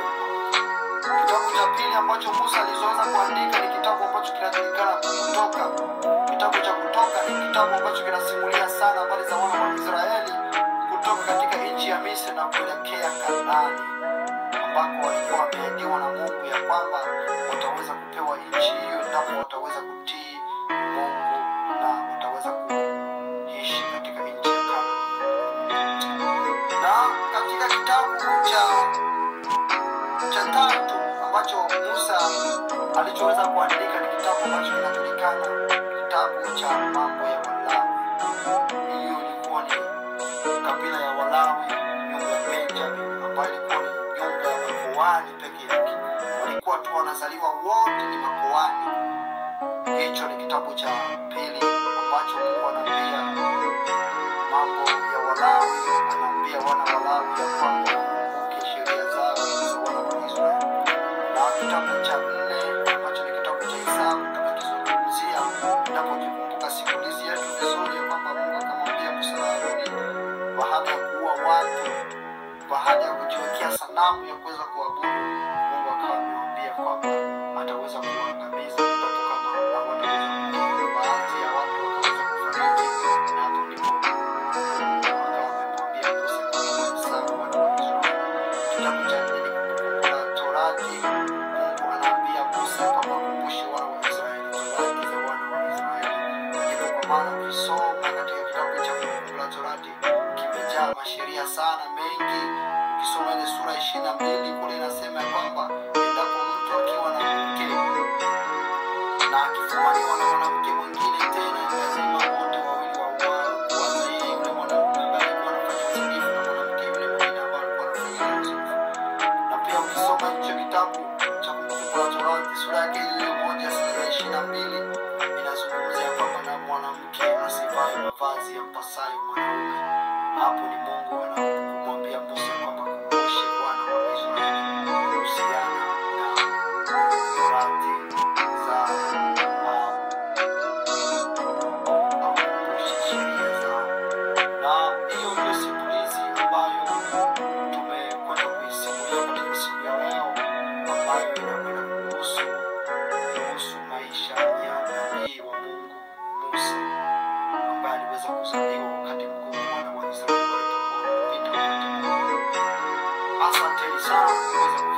A: kitabu cha pili ambacho musa alizoweza kuandika ni kitabu ambacho kinajulikana kutoka kitabu cha kutoka ni kitabu ambacho kinasimulia sana habari za wana wa israeli kutoka katika nchi ya misri na kuelekea kanaani ambako walikuwa wameahidiwa na mungu ya kwamba wataweza kupewa nchi hiyo endapo wataweza kutii mungu na wataweza kuishi katika nchi ya Kanaani. na katika kitabu cha cha tatu ambacho musa alichoweza kuandika ni kitabu ambacho kinajulikana kitabu cha mambo ya walawi hiyo ilikuwa ni kabila ya walawi nyumba ya benjamin ambayo ilikuwa ni nyumba ya makoani peke yake walikuwa tu wanazaliwa wote ni makoani hicho ni kitabu cha pili ambacho mungu anaambia mambo ya walawi anaambia wana walawi ya kwamba wakumbuke sheria zao za wana wa israeli na kitabu cha nne ambacho ni kitabu cha hesabu tumekizungumzia napokikumbuka simulizi yetu vizuri ya kwamba mungu akamwambia musa na haruni baada ya kuua watu baada ya kujiwekea sanamu ya kuweza kuabudu mungu akawa amewambia kwamba ataweza kuangamiza endapo kama hawataweza kutii baadhi ya watu wakaweza kufariki na hapo ndipo na mengi ukisoma ile sura ishirini na mbili kule inasema ya kwamba endapo mtu akiwa na mke na akifumaniwa na mwanamke mwingine tena lazima wote wawili wauawe kwanza yeye yule mwanaume ambaye alikuwa anafanya uzinifu na mwanamke yule mwingine ambaye alikuwa anafanya uzinifu na pia ukisoma hicho kitabu cha kumbukumbu la torati sura yake ile moja sura ya ishirini na mbili inazungumzia kwamba na mwanamke asivae mavazi yampasayo mwanaume hapo ni mungu anakumwambia musa kwamba kumbushe bwana wa israeli kuhusiana na torati za ah, akumbushe sheria zao na hiyo ndio simulizi ambayo tumekwenda kuisimulia katika siku ya leo ambayo inakwenda kuhusu kuhusu maisha ya nabii wa mungu musa ambaye aliweza kuzaliwa wakati mgumu wana wa israeli walipokuwa wanapita wakati mgumu asanteni sana kuweza